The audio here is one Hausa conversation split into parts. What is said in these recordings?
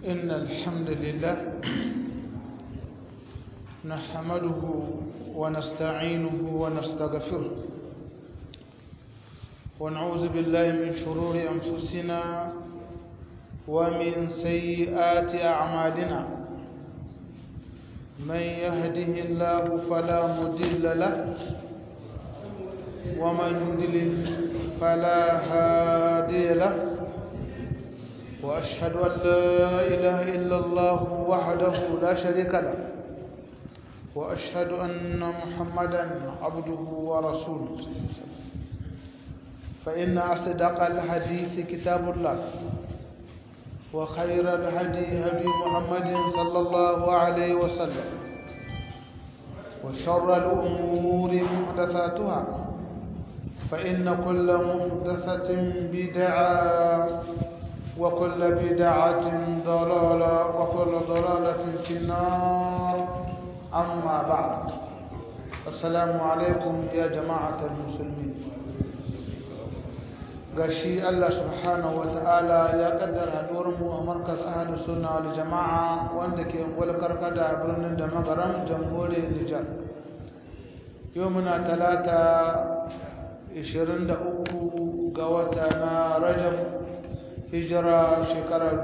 إن الحمد لله نحمده ونستعينه ونستغفره ونعوذ بالله من شرور أنفسنا ومن سيئات أعمالنا من يهده الله فلا مضل له ومن يضلل فلا هادي له وأشهد أن لا إله إلا الله وحده لا شريك له وأشهد أن محمدا عبده ورسوله فإن أصدق الحديث كتاب الله وخير الهدي هدي محمد صلى الله عليه وسلم وشر الأمور محدثاتها فإن كل محدثة بدعة وكل بدعة ضلالة وكل ضلالة في النار أما بعد السلام عليكم يا جماعة المسلمين gashi Allah subhanahu wata'ala ya kaddara mu a markaz ahlus sunna wal jama'a wanda ke ungwal karkada birnin da magaran jamhuriyar Nijar yau muna talata 23 ga wata na Rajab hijira shekara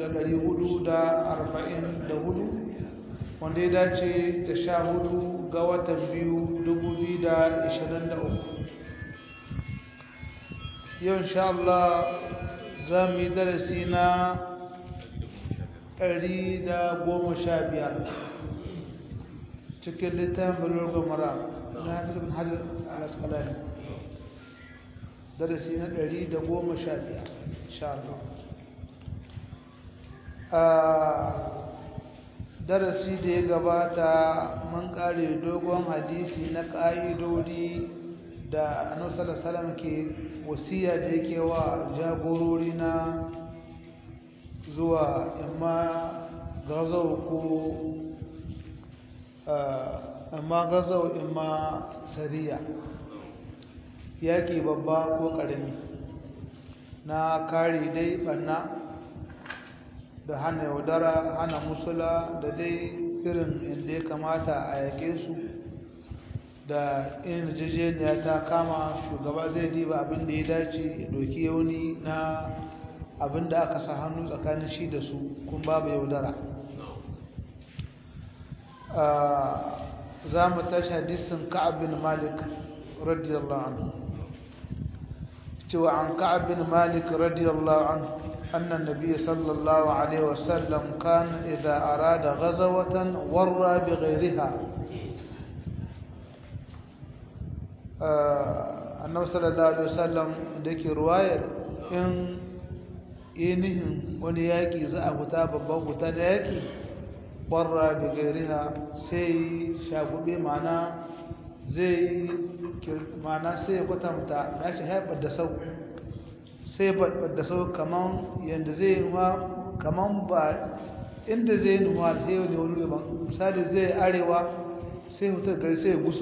1444 wanda ya dace da 14 ga watan biyu 2023 yau insha Allah za mu yi darasi na 115 cikin littafin bulurga mara na hafiz bin hajjar alaskalani darasi na 115 insha Allah a darasi da ya gabata mun kare dogon hadisi na ƙa'idodi da annabi sallallahu alaihi wasallam ke wasiya da yake wa jagorori na zuwa imma gazau ko amma gazau imma sariya yaƙi babba ko ƙarami na kare dai ɓanna da hana yaudara hana musula da dai irin inda ya kamata a yaƙe su da in jijiyar ta kama shugaba zai diba abin da ya dace ya doki yauni na abin da aka sa hannu tsakanin shi da su kun babu yaudara za mu tashi hadisin ka'ab bin malik radiyallahu anhu cewa an ka'ab bin malik radiyallahu anhu أن النبي صلى الله عليه وسلم كان إذا أراد غزوة ورى بغيرها annabi sallallahu alaihi wasallam da ke ruwayar in yinihin wani yaƙi za a huta babban huta da yaƙi ƙwarra da gairiha sai shagube mana zai mana sai kwatanta na shi haifar da sau sai da sau kaman yadda zai nuwa kaman ba inda zai nuwa sai wani wani misali zai arewa sai hutar gari sai gusu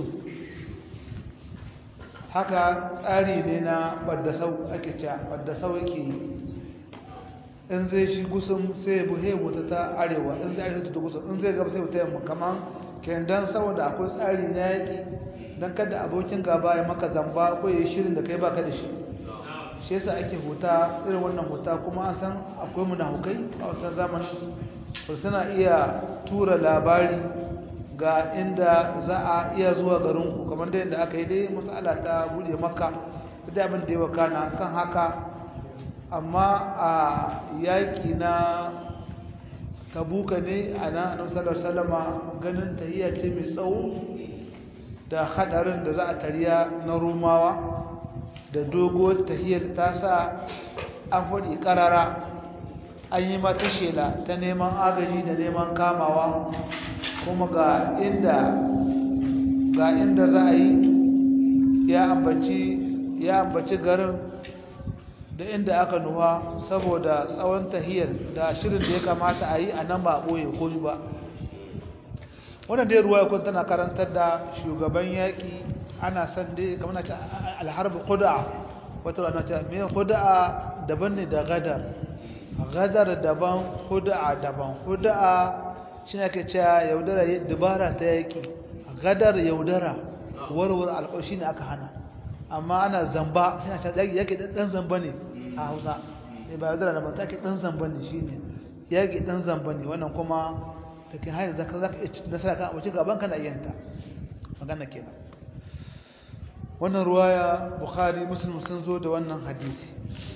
haka tsari ne na baddasau ake cewa baddasau yake yi in zai shi gusum sai buhe wuta ta arewa in zai arewa ta gusum in zai gaba sai wuta yamma kaman kendan saboda akwai tsari na yaƙi don kada abokin gaba ya maka zamba ko ya yi shirin da kai baka da shi shi yasa ake huta irin wannan huta kuma an san akwai munafukai a wancan zamanin ba suna iya tura labari ga inda za a iya zuwa garinku kamar da yadda aka yi dai matsala ta bude maka da abin da ya wakana kan haka amma a yaƙi na tabuka ne a na nasarar salama ganin tahiyya ce mai tsawo da hadarin da za a tariya na romawa da dogo tahiyyar ta sa an faɗi ƙarara an yi mata shela ta neman agaji da neman kamawa kuma ga inda ga inda za a yi ya ambaci ya ambaci garin da inda aka nuwa saboda tsawon tahiyar da shirin da ya kamata a yi a nan ba a ɓoye ko ba wannan dai ruwa kun tana karantar da shugaban yaƙi ana san dai kamar na ce alharbi kuda'a wata rana ce me kuda'a daban ne da gadar gadar daban huda'a daban huda'a shi ne ake cewa yaudara dubara ta yaki gadar yaudara warware alƙawashi ne aka hana amma ana zamba yana ta yaki dan zamba ne a hausa ne ba yaudara da ba take dan zamba ne shine yaki dan zamba ne wannan kuma take hanyar zaka zaka nasara kan abuci gaban kana yanta magana kenan wannan ruwaya bukhari muslim sun zo da wannan hadisi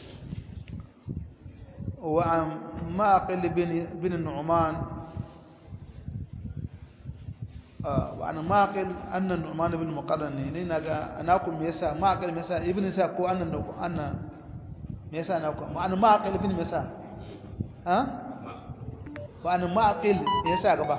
wa an ma'aqil bin bin nu'man wa an ma'aqil anna nu'man bin muqarran ne naga anakum me yasa ma'aqil me yasa ibn isa ko anna anna me yasa anakum an ma'aqil bin me yasa ha wa an ma'aqil me yasa gaba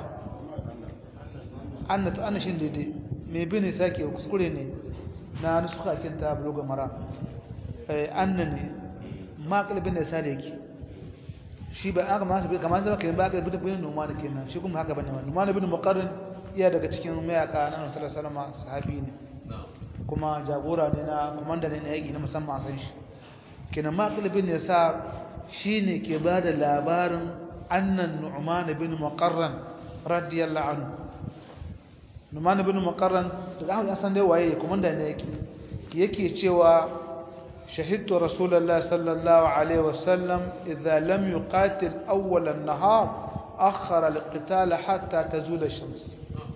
anna to anna shin daidai me bin isa ke kuskure ne na nusuka kinta bloga mara eh annani maqal bin isa da yake shi ba aka masa kamar sai kai maqal bin bin numan kenan shi kuma haka bane numan bin muqarrin iya daga cikin mayaka na Annabi sallallahu alaihi wasallam sahabi ne kuma jagora ne na komanda ne na yaki na musamman san shi kenan maqal bin isa shine ke bada labarin annan nu'man bin muqarran radiyallahu anhu Numan ibn Muqarran daga Ahmad Hassan dai waye komanda ne yake yake cewa shahidtu Rasulullah sallallahu alaihi wasallam idza lam yuqatil awwal an-nahar akhara al-qital hatta tazul ash-shams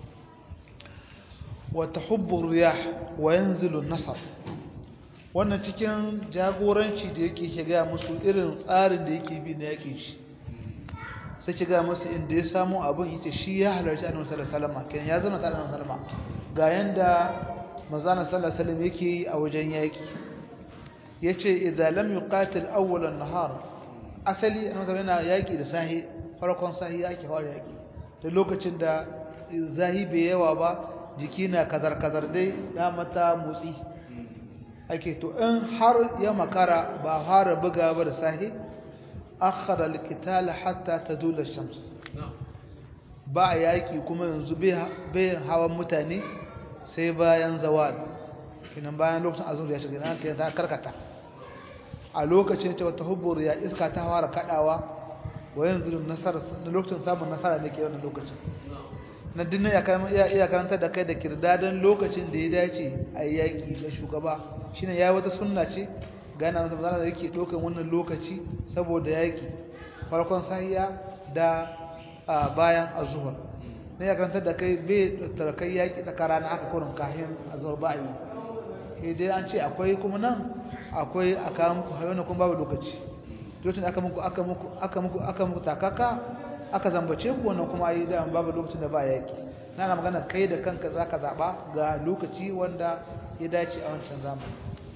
wa tahubbu ar-riyah wa yanzilu an-nasr wannan cikin jagoranci da yake shiga musu irin tsarin da yake bi na yake shi sai ki ga masa inda ya samu abin yace shi ya halarci annabi sallallahu alaihi wasallam kenan ya zama tare da annabi sallallahu alaihi wasallam ga yanda manzon sallallahu alaihi wasallam yake yi a wajen yaki yace idza lam yuqatil awwal an-nahar asali annabi sallallahu yana yaki da sahi farkon sahi yake fara yaki da lokacin da zahi bai yawa ba jiki na kazar kazar dai ya mata motsi ake to in har ya makara ba fara buga ba da sahi akhara alqitala hatta tazula ash-shams ba yaki kuma yanzu bai hawan mutane sai bayan zawal kinan bayan lokacin azur ya shiga nan kai ta karkata a lokacin ta wata hubbur ya iska ta fara kadawa wa yanzu nasara lokacin samun nasara ne ke wannan lokacin na dinnan ya kan iya karanta da kai da kirdadan lokacin da ya dace a yaki da shugaba shine yayi wata sunna ce gana masa bazara da yake dokan wannan lokaci saboda yaki farkon sahiya da bayan azhur ne ya karanta da kai bai tarkai yaki tsakara na aka kurin kahin azhur ba yi sai dai an ce akwai kuma nan akwai aka muku hayona kuma babu lokaci lokacin aka muku aka muku aka muku aka muku takaka aka zambace ku wannan kuma yi da babu lokacin da ba yaki na na magana kai da kanka zaka zaba ga lokaci wanda ya dace a wancan zamani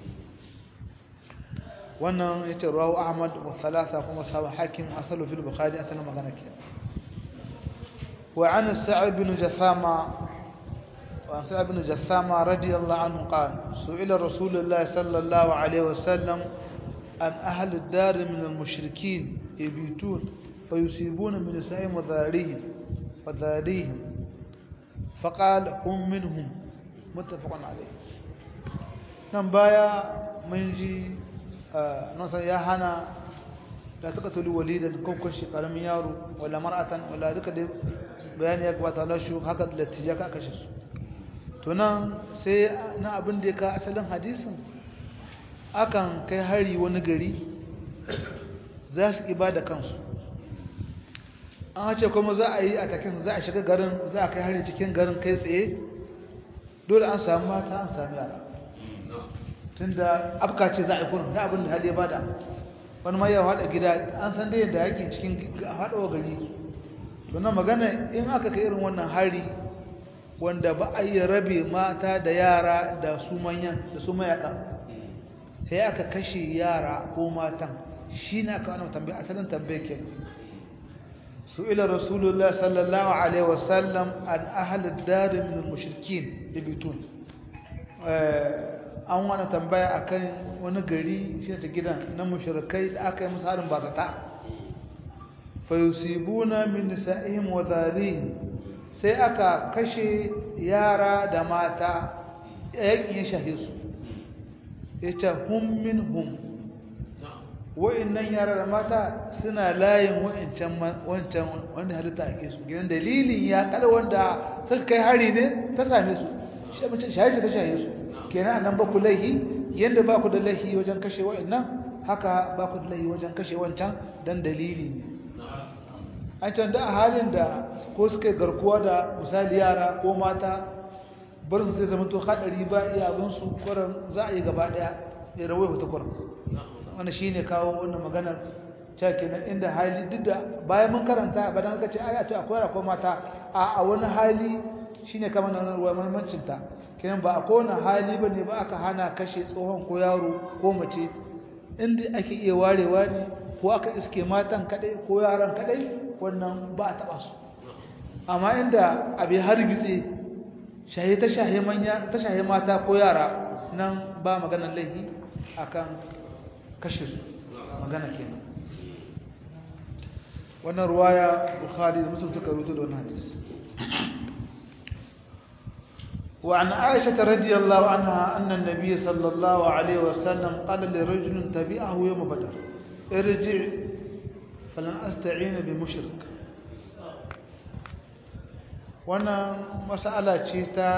wannan yace rawu ahmad wa thalatha kuma sahabu hakim asalu fil bukhari asalin magana ke wa an sa'id bin jathama wa an sa'id bin jathama radiyallahu anhu qala su'ila rasulullah sallallahu alaihi wasallam an ahli ad-dar min al-mushrikeen yabitun فيصيبون من نسائهم وذاريهم وذاريهم فقال هم منهم متفق عليه nan baya mun ji nasa ya hana da suka tuli walidan kokon shi karamin yaro wala mar'atan wala duka da bayani ya gabata Allah shi haka da latija ka kashe su to nan sai na abin da ya ka asalin hadisin akan kai hari wani gari za su ibada kansu an ce kuma za a yi a takin za a shiga garin za a kai hari cikin garin kai tsaye dole an samu mata an sami yara tunda afka ce za a yi kurin da abin da hali ya bada wani ma yau haɗa gida an san dai yadda yake cikin haɗawa gari ki to na magana in aka kai irin wannan hari wanda ba a yi rabe mata da yara da su manyan da su mayaɗa sai aka kashe yara ko matan shi ne aka wani tambaya asalin tambaye ke سئل رسول الله صلى الله عليه وسلم عن أهل الدار من المشركين يبيتون an wani tambaya akan wani gari shi ta gidan na mushrikai da aka yi musu harin bazata fa yusibuna min nisa'ihim wa dharihim sai aka kashe yara da mata yakin ya shahe su yace hum minhum wa'annan yara da mata suna layin wa'ancan wancan wanda halitta ake su gidan dalilin ya kada wanda suka kai hari ne ta same su shahi ta shahe su kenan anan ba ku laihi yanda ba ku da laihi wajen kashe wa'annan haka ba ku da laihi wajen kashe wancan dan dalili ne an can da a halin da ko suka garkuwa da misali yara ko mata bar su zai zama to hadari ba iya abin su kwaran za a yi gaba daya ya rawai wata kwaran wannan shine kawo wannan maganar cewa kenan inda hali duk da bayan mun karanta bayan aka ce aya to akwai akwai mata a a wani hali shine kamar nan ruwa muhimmancin ta kenan ba akwai wani hali bane ba aka hana kashe tsohon ko yaro ko mace inda ake iya warewa ne ko aka iske matan kadai ko yaran kadai wannan ba a taba su amma inda abi har gitse shahe ta shahe manya ta shahe mata ko yara nan ba maganar laifi akan kashe su magana kenan wannan ruwaya bukhari da muslim suka rubuta da wannan hadisi وعن عائشة رضي الله عنها أن النبي صلى الله عليه وسلم قال لرجل تبعه يوم بدر ارجع فلن أستعين بمشرك وانا مسألة تشيتا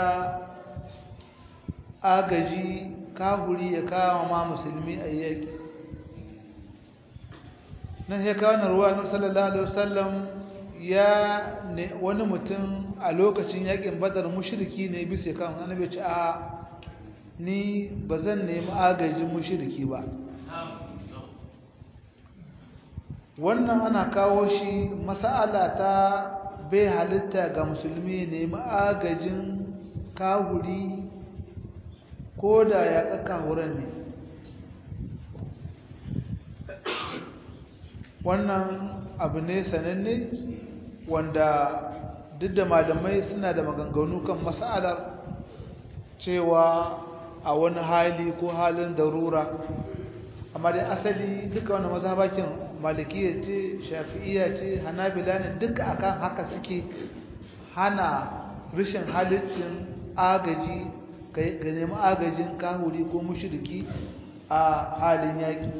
agaji kahuri ya kawo ma musulmi a yaki nan ya kawo na ruwa na sallallahu alaihi wasallam ya ne wani mutum a lokacin yakin badar mushriki ne bisa kan annabi ce a ni bazan nemi agajin mushriki ba wannan ana kawo shi mas'ala ta bai halitta ga musulmi nemi agajin kahuri ko da ya ƙaƙa wurin ne wannan abu ne sananne wanda duk da malamai suna da maganganu kan mas'alar cewa a wani hali ko halin darura amma dai asali duka wani mazhabakin malikiya ce shafi'iya ce hanabila ne duka akan haka suke hana rashin halittin agaji ga nemi agajin kahuri ko mushriki a halin yaƙi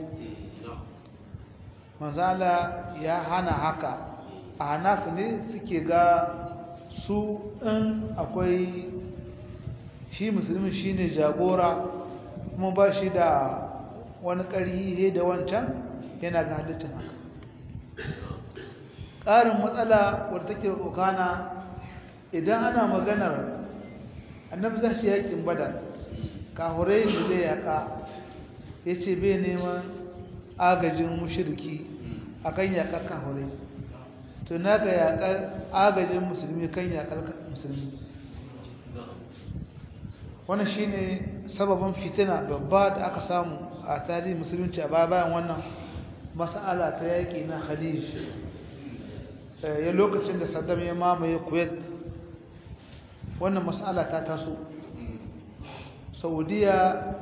manzala ya hana haka a hanafi ne suke ga su in akwai shi musulmi shine jagora kuma ba shi da wani ƙarhi da wancan yana ga halittin haka ƙarin matsala wadda take kokana idan ana maganar annabi za shi yakin badar kahurai da zai yaka ya ce bai neman agajin mushirki a kan yakar kahurai to na ga yakar agajin musulmi kan yakar musulmi wannan shine sababin fitina babba da aka samu a tarihin musulunci a bayan wannan mas'ala ta yaƙi na khalij ya lokacin da saddam ya mamaye kuwait wannan mas'ala ta taso saudiya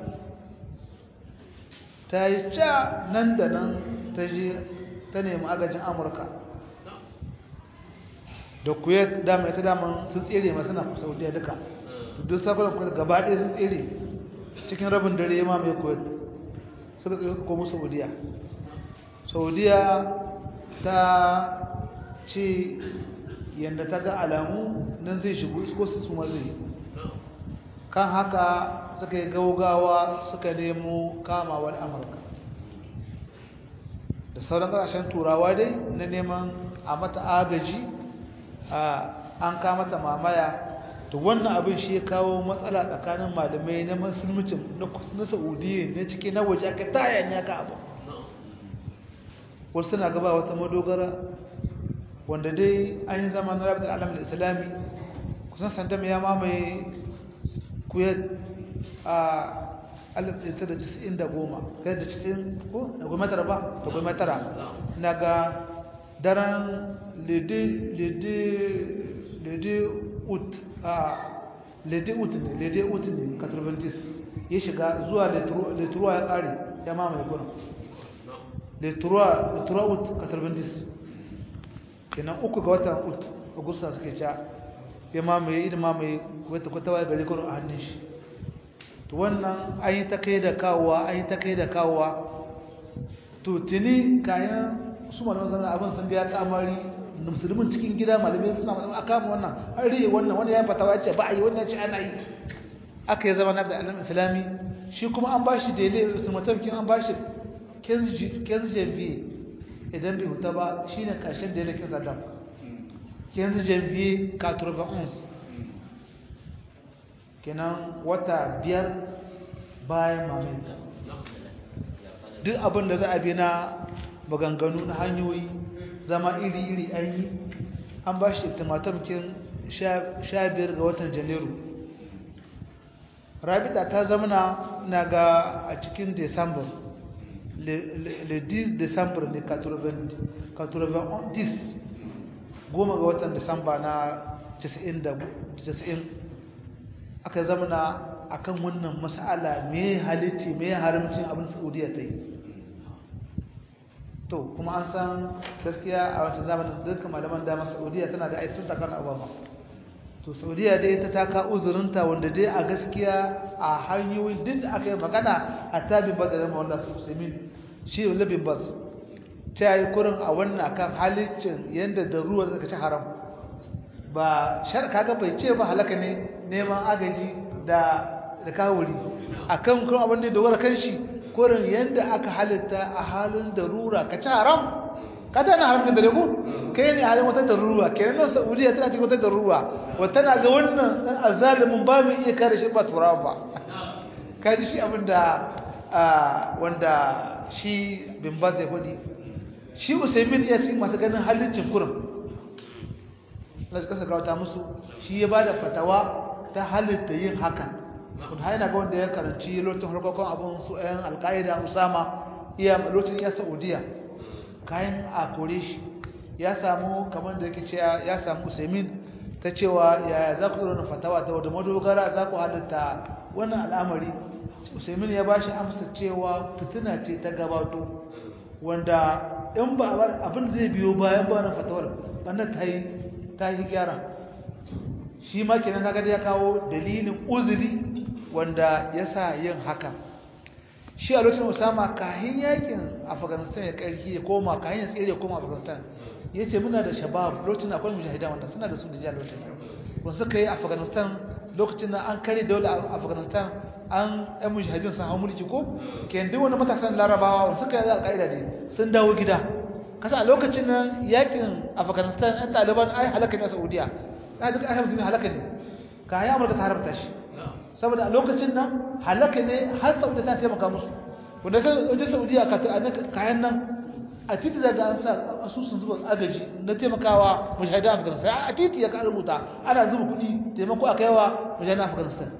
ta yi ca nan da nan ta je ta nemi agajin amurka da kuwait dama ita daman sun tsere masu na saudiya duka duk sakunan kuwait gaba ɗaya sun tsere cikin rabin dare ya mamaye kuwait suka tsere komo saudiya saudiya ta ce yadda ta ga alamu nan zai shigo isko su su zai kan haka suka yi gaugawa suka nemo kamawar amurka da sauran ƙasashen turawa dai na neman a mata agaji an kamata mamaya to wannan abin shi ya kawo matsala tsakanin malamai na musulmucin na saudiya na ciki na waje aka tayan ya ka abu wasu suna gaba wata madogara wanda dai an yi zama na rabin alamun islami kusan sandam ya mamaye kuyar a 1990 kai da cikin ko da goma tara ba da goma tara na ga daren lede ut a lede ut ne lede ut ne 90 ya shiga zuwa leturuwa ya kare ya mamaye gurin leturuwa ut 90 kenan uku ga watan ut agusta suke ca ya mamaye idan mamaye wata kwatawa gari kwaro a hannun shi to wannan an yi ta kai da kawowa an yi ta kai da kawowa to tuni kayan su malaman zama abin sun biya tsamari musulmin cikin gida malamai suna a kama wannan an riye wannan wani ya fatawa ya ce ba a yi wannan ce ana yi aka yi zama na da alam islami shi kuma an ba shi daidai ultimatumkin an ba shi kenzi janvier idan bai huta ba shi ne ƙarshen daidai kin saddam kenzi janvier 91 kenan wata biyar bayan maminta duk abin da za a bi na maganganu na hanyoyi zama iri-iri an yi an ba shi ultimatumkin 15 ga watan janairu rabita ta zamana na ga a cikin december le 10 december ne 90 goma ga watan december na 90 aka zamana akan wannan mas'ala me halitti me haramcin abin saudiya ta yi to kuma an san gaskiya a wancan zamanin dukkan malaman dama saudiya tana da aisun takar obama to saudiya dai ta taka uzurinta wanda dai a gaskiya a hanyoyin duk da aka yi magana a tabin ba da zama wanda su musulmin shi labin bas ta yi kurin a wannan kan halicin yadda da ruwa suka ci haram ba shar kaga bai ce ba halaka ne neman agaji da da kawuri akan kuma abin da dogara kan shi kurin yadda aka halitta a halin darura ka ci haram kada na haramta da rego kai ne halin wata darura kenan nan saudiya tana cikin wata darura wata na ga wannan dan azalimin ba mu iya kare shi ba turawa ba kaji shi abin da wanda shi bin baz ya faɗi shi usaimin ya ce masu ganin halicin kurin na kasa gawata musu shi ya ba da fatawa ta halitta yin haka kun haina ga wanda ya karanci lokacin harkokin abin su 'yan alka'ida usama iya lokacin ya saudiya kayan a kore shi ya samu kamar da yake cewa ya samu usaimin ta cewa yaya za ku na fatawa ta wadda madogara za ku halitta wannan al'amari usaimin ya ba shi amsa cewa fitina ce ta gabato wanda in ba abin zai biyo bayan ba na fatawar ɓannan ta yi ta yi gyara shi ma kenan kaga da ya kawo dalilin uzuri wanda ya sa yin haka shi a lokacin usama kahin yakin afghanistan ya karki ya koma kahin ya tsere ya koma afghanistan ya ce muna da shabab lokacin akwai mujahida wanda suna da su da jihar lokacin wanda suka yi afghanistan lokacin na an kare daular afghanistan an yan mujahidin sun hau mulki ko ke duk wani matasan larabawa wanda suka yi alƙa'ida ne sun dawo gida kasa a lokacin nan yakin afghanistan yan taliban ai halaka ne a saudiya ai duk ayyukan musulmi halaka ne kayan amurka ta haramta shi saboda a lokacin nan halaka ne har saudiya ta taimaka musu wanda kan wajen saudiya kayan nan a titi daga an sa asusun zuba agaji na taimakawa mujahidan afghanistan a titi ya ka rubuta ana zuba kuɗi taimako a kaiwa mujahidan afghanistan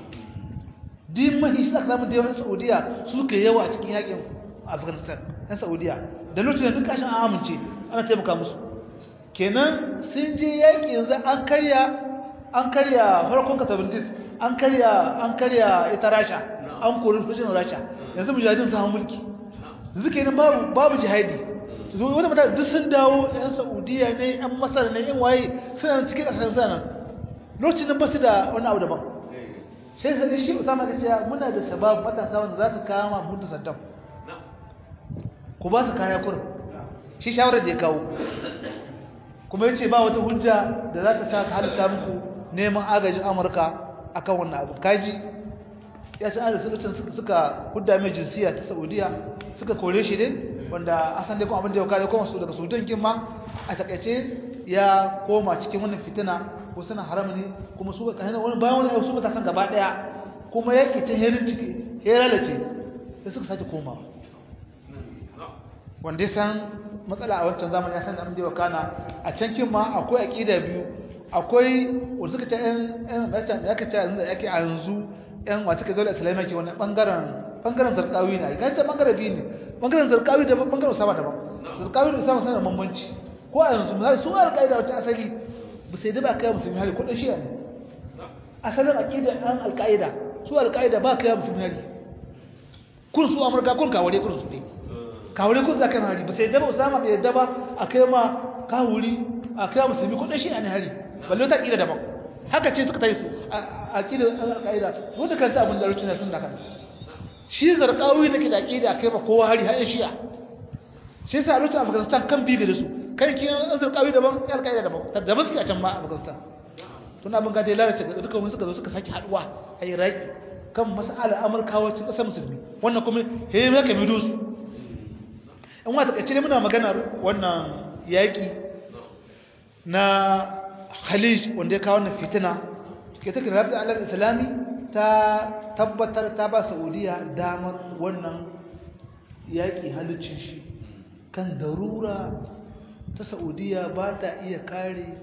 din mahi shi aka samu da yawan saudiya su ke yawa a cikin yakin afghanistan yan saudiya da lokacin da duk kashin an amince ana taimaka musu kenan sun je yaƙi yanzu an karya an karya farkon katabindis an karya an karya ita rasha an kori sojin rasha yanzu mujahidin sun mulki yanzu kenan babu babu jihadi su zo wani mutane duk sun dawo yan saudiya ne yan masar ne yan waye suna cikin ƙasar sanan lokacin nan ba su da wani abu daban sai sai shi usama ka ce muna da sabab matasa wanda za su kama mu da saddam ku ba su kaya kurin shi shawarar da ya kawo kuma yace ba wata hujja da za ta sa ka halitta muku neman agajin amurka akan wannan abu kaji ya san da sulutun suka hudda mai jinsiya ta saudiya suka kore shi ne wanda asan dai kuma abin da ya kare kuma su daga sudan kin ma a takaice ya koma cikin wannan fitina ko suna haram ne kuma su ka hana wani bayan wani su matasan gaba daya kuma yake ta herin ciki heralace sai suka sake komawa wanda ya san matsala a wancan zamani ya san abin da ya kana a can kin ma akwai aqida biyu akwai wanda suka ta yan yan baccan ya kace yanzu yake a yanzu yan wata ka dole islamiyya ke wannan bangaren bangaren zarqawi ne kai ta bangaren biyu ne bangaren zarqawi da bangaren usama daban zarqawi da usama suna da bambanci ko a yanzu misali su alƙaida wata asali ba sai da ba kai musulmi hali kudin shi ne asalin aqida an alƙaida su alƙaida ba kai musulmi hali kun su amurka kun kaware kun su ne kawure kun zaka hari ba sai da ba usama bai yadda ba akai ma kawuri akai musulmi kudin shi ne hari balle ta aqida daban haka ce suka tayi su aqida alƙaida wanda kanta abin da rucina sun da kan shi zarqawi nake da aqida akai ma kowa hari har shi'a shi yasa a lokacin afghanistan kan biyu da su kan kin an zarkawi daban ya alƙaida daban da ba suke a can ma afghanistan tun abin ga dai lalace ga duka wani suka zo suka sake haduwa a iraki kan mas'alar amurkawa cikin ƙasar musulmi wannan kuma he me ka bido su in wata kace ne muna magana wannan yaki na khalij wanda ya kawo wannan fitina ke take rabi alam islami ta tabbatar ta ba saudiya damar wannan yaki halicin shi kan darura ta saudiya ba ta iya kare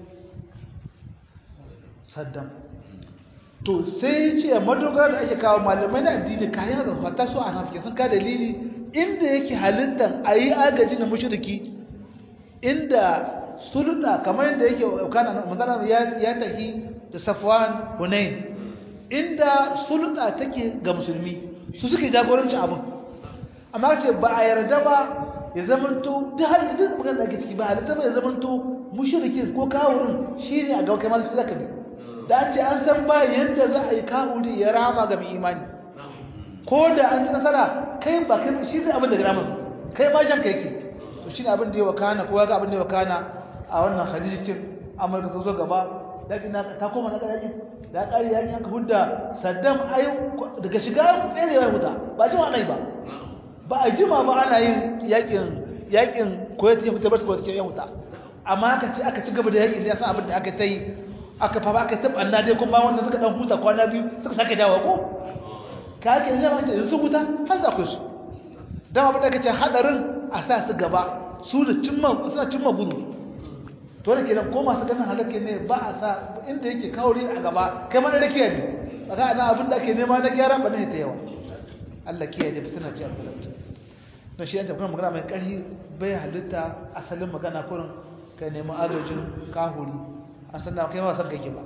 saddam to sai ce madogara da ake kawo malamai na addini kayan haka fata su a nafike sun ka dalili inda yake halittar a yi agaji na mashirki inda sulta kamar yadda yake kana magana ya tafi da safwan hunain inda sulta take ga musulmi su suke jagoranci abin amma ce ba a yarda ba ya zamanto duk halin da magana da ake ciki ba halitta ba ya zamanto mushrikin ko kawurin shine a ga kai ma su zaka bi da ce an san ba yadda za a yi kawuri ya rama ga mai imani ko da an ci nasara kai ba kai shi zai abin da gramar kai ma jan kai ke to shi ne abin da ya wakana ko ya ga abin da ya wakana a wannan hadisin amurka ta zo gaba yaƙi na ta koma na ƙarfi da ƙari yaƙi aka hudda saddam ayi daga shiga tsere ya huta ba jima ana yi ba ba a jima ba ana yin yaƙin yaƙin koyar ya huta ba su koyar ya huta amma aka ci aka ci gaba da yaƙin ya san abin da aka ta yi aka fa aka tab anna dai kuma wanda suka dan huta kwana biyu suka sake dawo ko ka ake ina ma ce su huta har za ku su dan abin da kace hadarin a sa su gaba su da cimma suna cimma buru to ne kenan ko masu ganin halake ne ba a sa inda yake kauri a gaba kai ma da rakiya ne kaga ana abin da ake nema na gyara ba ne ta yawa Allah kiyaye da fitina ce albalata don shi yanta kuma magana mai ƙarfi bai halitta asalin magana kurin kai nemi agajin kahuri أصلا كما سبقك با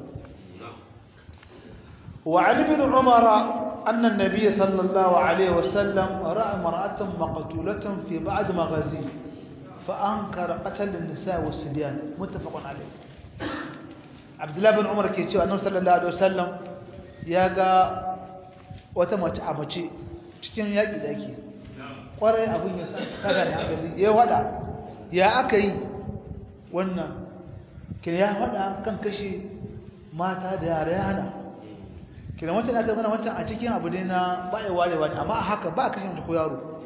وعن ابن عمر أن النبي صلى الله عليه وسلم رأى امرأة مقتولة في بعض مغازيه فأنكر قتل النساء والصبيان متفق عليه عبد الله بن عمر كيتشو أنه صلى الله عليه وسلم ياغا وتمت أمتي cikin yaƙi da ake ƙwarai abin ya saka da hankali ya wada ya aka yi wannan kina ya faɗa kan kashe mata da yara ya hana kina wancan aka mana wancan a cikin abu ne na ba ya warewa ne amma a haka ba a kashe mutu ko yaro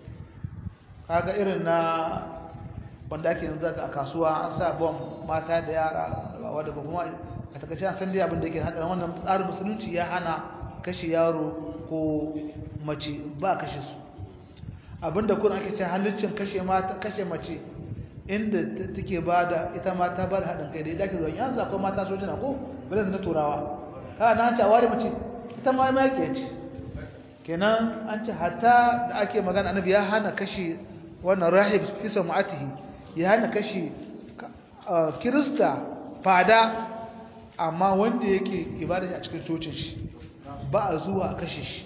kaga irin na wanda ake yanzu a kasuwa an sa bom mata da yara wadda ba kuma a takaice an san dai abin da yake hadarin wannan tsarin musulunci ya hana kashe yaro ko mace ba kashe su abinda kun ake ce halittin kashe mata kashe mace inda take bada ita mata ba da haɗin kai da ita ke zuwa yanzu akwai mata sojina ko bala na turawa kana na ce a ware mace ita ma ma yake ce kenan an ce hatta da ake magana annabi ya hana kashe wannan rahib fi sam'atihi ya hana kashe kirista fada amma wanda yake ibada shi a cikin cocin shi ba a zuwa a kashe shi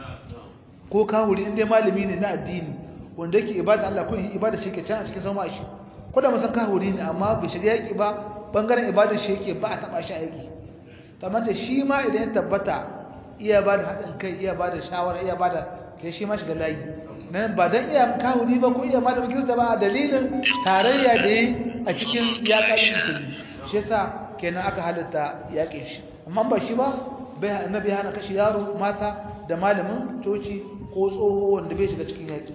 ko kawuri inda malami ne na addini wanda yake ibada Allah ko ibada shi ke can a cikin sama shi ko da musan kawuri ne amma bai shiga yaki ba bangaren ibadar shi yake ba a taba shi aiki kamar da shi ma idan ya tabbata iya ba da haɗin kai iya ba da shawara iya ba da ke shi ma shiga layi nan ba don iya kawuri ba ko iya ba da kirista ba a dalilin tarayya da yi a cikin yaƙarin musulmi shi yasa kenan aka halitta yaƙin shi amma ba shi ba bai annabi hana kashe yaro mata da malamin coci ko tsoho wanda bai shiga cikin yaƙi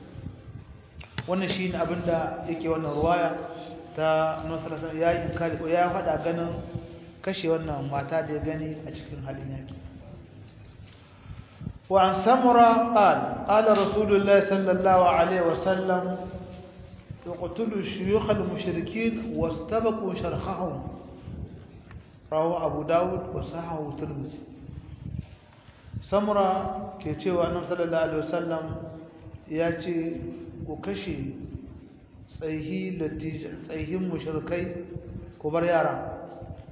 wannan shi ne abinda yake wannan ruwaya ta nusrasan ya yi inkari ko ya faɗa ganin kashe wannan mata da ya gani a cikin halin yaƙi وعن سمرة قال قال رسول الله صلى الله عليه وسلم يقتلوا الشيوخ المشركين واستبقوا شرخهم رواه أبو داود وصححه الترمذي سمرة كيتشي أنه صلى الله عليه وسلم ياتي وكشي tsayihi tsayihin mushrikai ko bar yara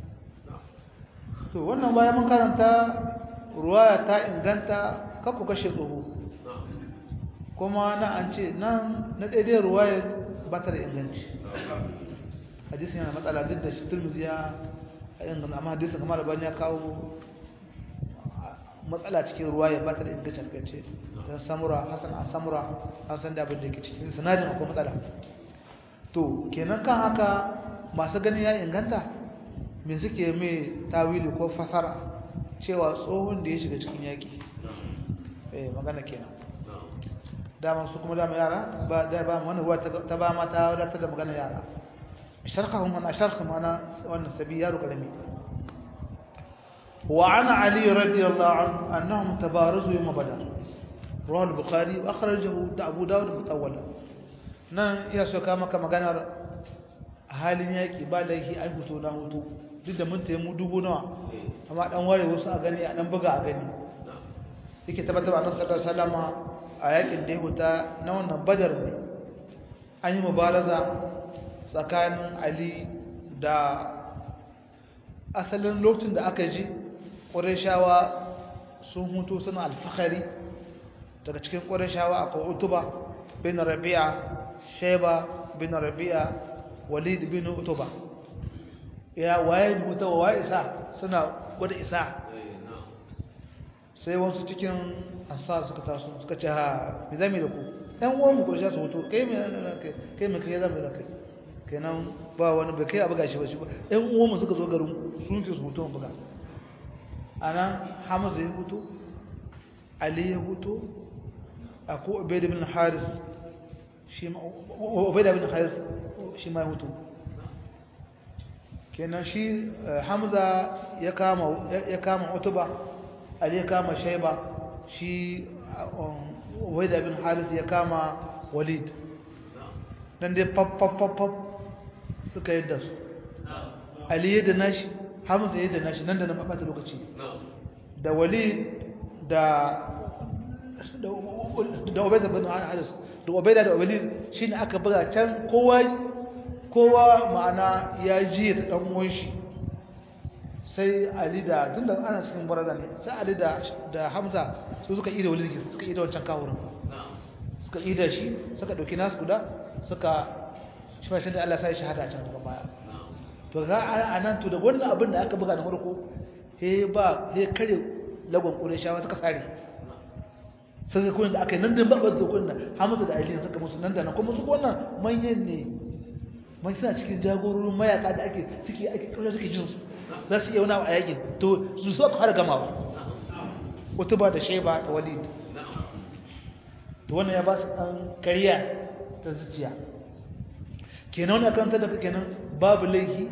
to wannan bayan mun karanta ruwaya ta inganta kakku kashe tsoho kuma na an ce nan na daidai ruwaya ba ta da inganci hadisi yana matsala duk da shi turmizi ya inganta amma hadisi kamar da bani ya kawo matsala cikin ruwaya ba ta da inganci algace dan samura hasan an samura an san da abin da yake cikin sanadin akwai matsala to kenan kan haka masu ganin ya inganta me suke mai tawili ko fasara cewa tsohon da ya shiga cikin yaƙi eh magana kenan dama su kuma dama yara ba da ba wani ruwa ta ba mata wadata da magana yara sharhahum ana sharh mana wannan sabi yaro karami wa ana ali radiyallahu anhu annahum tabarazu yawm badar rawahu al-bukhari wa akhrajahu abu dawud mutawwala nan iya so ka maka maganar halin yaki ba da yake ai hutu na hutu duk da mun tayi mu dubu nawa amma dan ware wasu a gani a dan buga a gani yake tabbatar annabi sallallahu alaihi wasallam a yakin da ya huta na wannan badar ne an yi mubaraza tsakanin ali da asalin lokacin da aka ji ƙurashawa sun hutu suna alfahari daga cikin ƙurashawa akwai utuba bin rabi'a sheba bin rabi'a walid bin utuba ya waye mutawa waye isa suna gwada isa sai wasu cikin ansar suka taso suka ce ha me zami da ku ɗan uwan mu ƙurashawa su hutu kai me kai me kai zami da kai kenan ba wani bai kai a buga shi ba shi ba ɗan uwanmu suka zo garin sun ce su hutu buga a nan hamza ya hutu ali ya hutu a ko obaida bin haris shi ma obaida bin haris shi ma ya hutu kenan shi hamza ya kama ya kama utuba ali ya kama shaiba shi obaida bin haris ya kama walid dan dai pap pap pap pap suka yadda su ali yadda nashi hamza yadda nashi nan da nan ɓata lokaci da wali da da obaida bin haris da obaida da wali shine aka buga can kowa kowa ma'ana ya ji da dan uwan shi sai ali da tunda ana cikin baraza ne sai ali da da hamza su suka ida wali suka ida wancan kawurin suka ida shi suka dauki nasu guda suka shi ma sai da Allah sai shahada can daga baya to ga anan to da wannan abin da aka buga na farko he ba he kare lagon Qurayshawa suka sare sai kun da aka nan da babban zokun nan Hamza da Ali suka musu nan da nan kuma su wannan manyan ne mai suna cikin jagororin mayaka da ake suke ake kallon suke jin su za su iya wani a yakin to su suka fara gamawa Utuba da Shayba da Walid to wannan ya ba su dan kariya ta zuciya kenan wani karanta da kenan babu laifi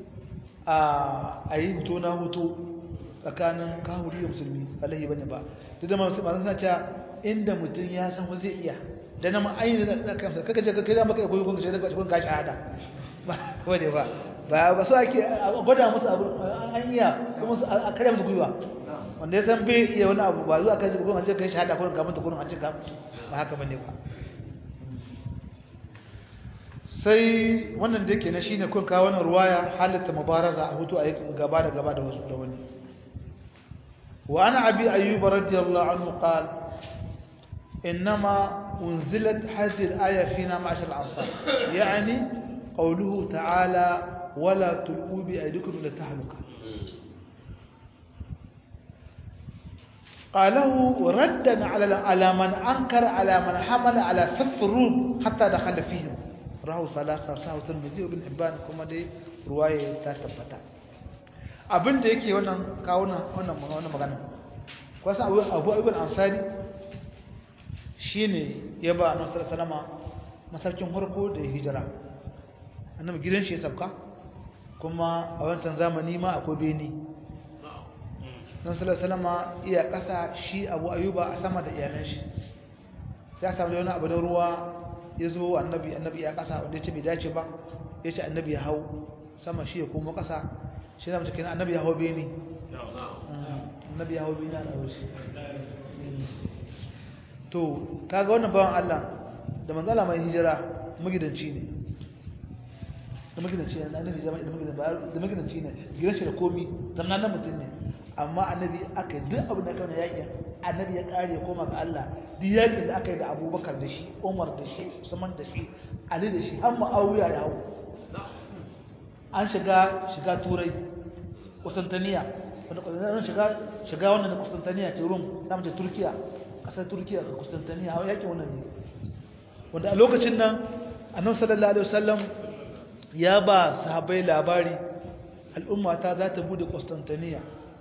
a yi hutu na hutu tsakanin kahuri da musulmi alaihi bane ba duk da masu masu suna cewa inda mutum ya san wa zai iya da na ma'ayin da zaka kamsa kaka je ka kai da maka koyi kun shaida kun ka shahada ba wade ba ba ba so ake gwada musu abu an iya kuma a kare musu gwiwa wanda ya san bai iya wani abu ba zuwa kai shi kun an je kai shahada kun ka mutu kun an ce ka ba haka bane ba sai wannan da yake na shine kun kawo wannan ruwaya halatta mubaraza a hutu a gaba da gaba da wasu da wani wa ana abi ayyub radiyallahu anhu qala انما انزلت هذه الايه فينا معشر الانصار يعني قوله تعالى ولا تلقوا بايديكم الى التهلكه قاله ردا على على من انكر على من حمل على سف الروم حتى دخل فيهم rahu salasa sahu tirmidhi ibn hibban kuma dai ruwaya ta tabbata abin da yake wannan kawo wannan wannan magana kwasa abu abu ibn ansari shine ya ba annabi sallallahu masarkin farko da hijira annabi gidan shi ya sabka kuma a wancan zamani ma akwai beni nan sallallahu iya kasa shi abu ayuba a sama da iyalan shi sai aka samu wani abu da ruwa ya zo annabi annabi ya kasa wanda ya ce bai dace ba ya ce annabi ya hau sama shi ya koma kasa shi zama cikin annabi ya hau beni annabi ya hau beni a ɗaure shi to kaga wannan bawan Allah da manzala mai hijira magidanci ne da magidanci ne annabi zama da magidanci da magidanci ne gidan shi da komi zamna nan mutum ne amma annabi aka duk abin da aka na yakin annabi ya kare koma ga Allah duk yakin da aka yi da Abubakar da shi Umar da shi Usman da shi Ali da shi har Muawiya ya hawo an shiga shiga turai Constantinople wanda Constantinople shiga shiga wannan da Constantinople ce Rum da mace Turkiya ƙasar turkiya a kustantaniya a yakin wannan ne wanda a lokacin nan annabi sallallahu alaihi wasallam ya ba sahabbai labari al'umma ta za ta bude kustantaniya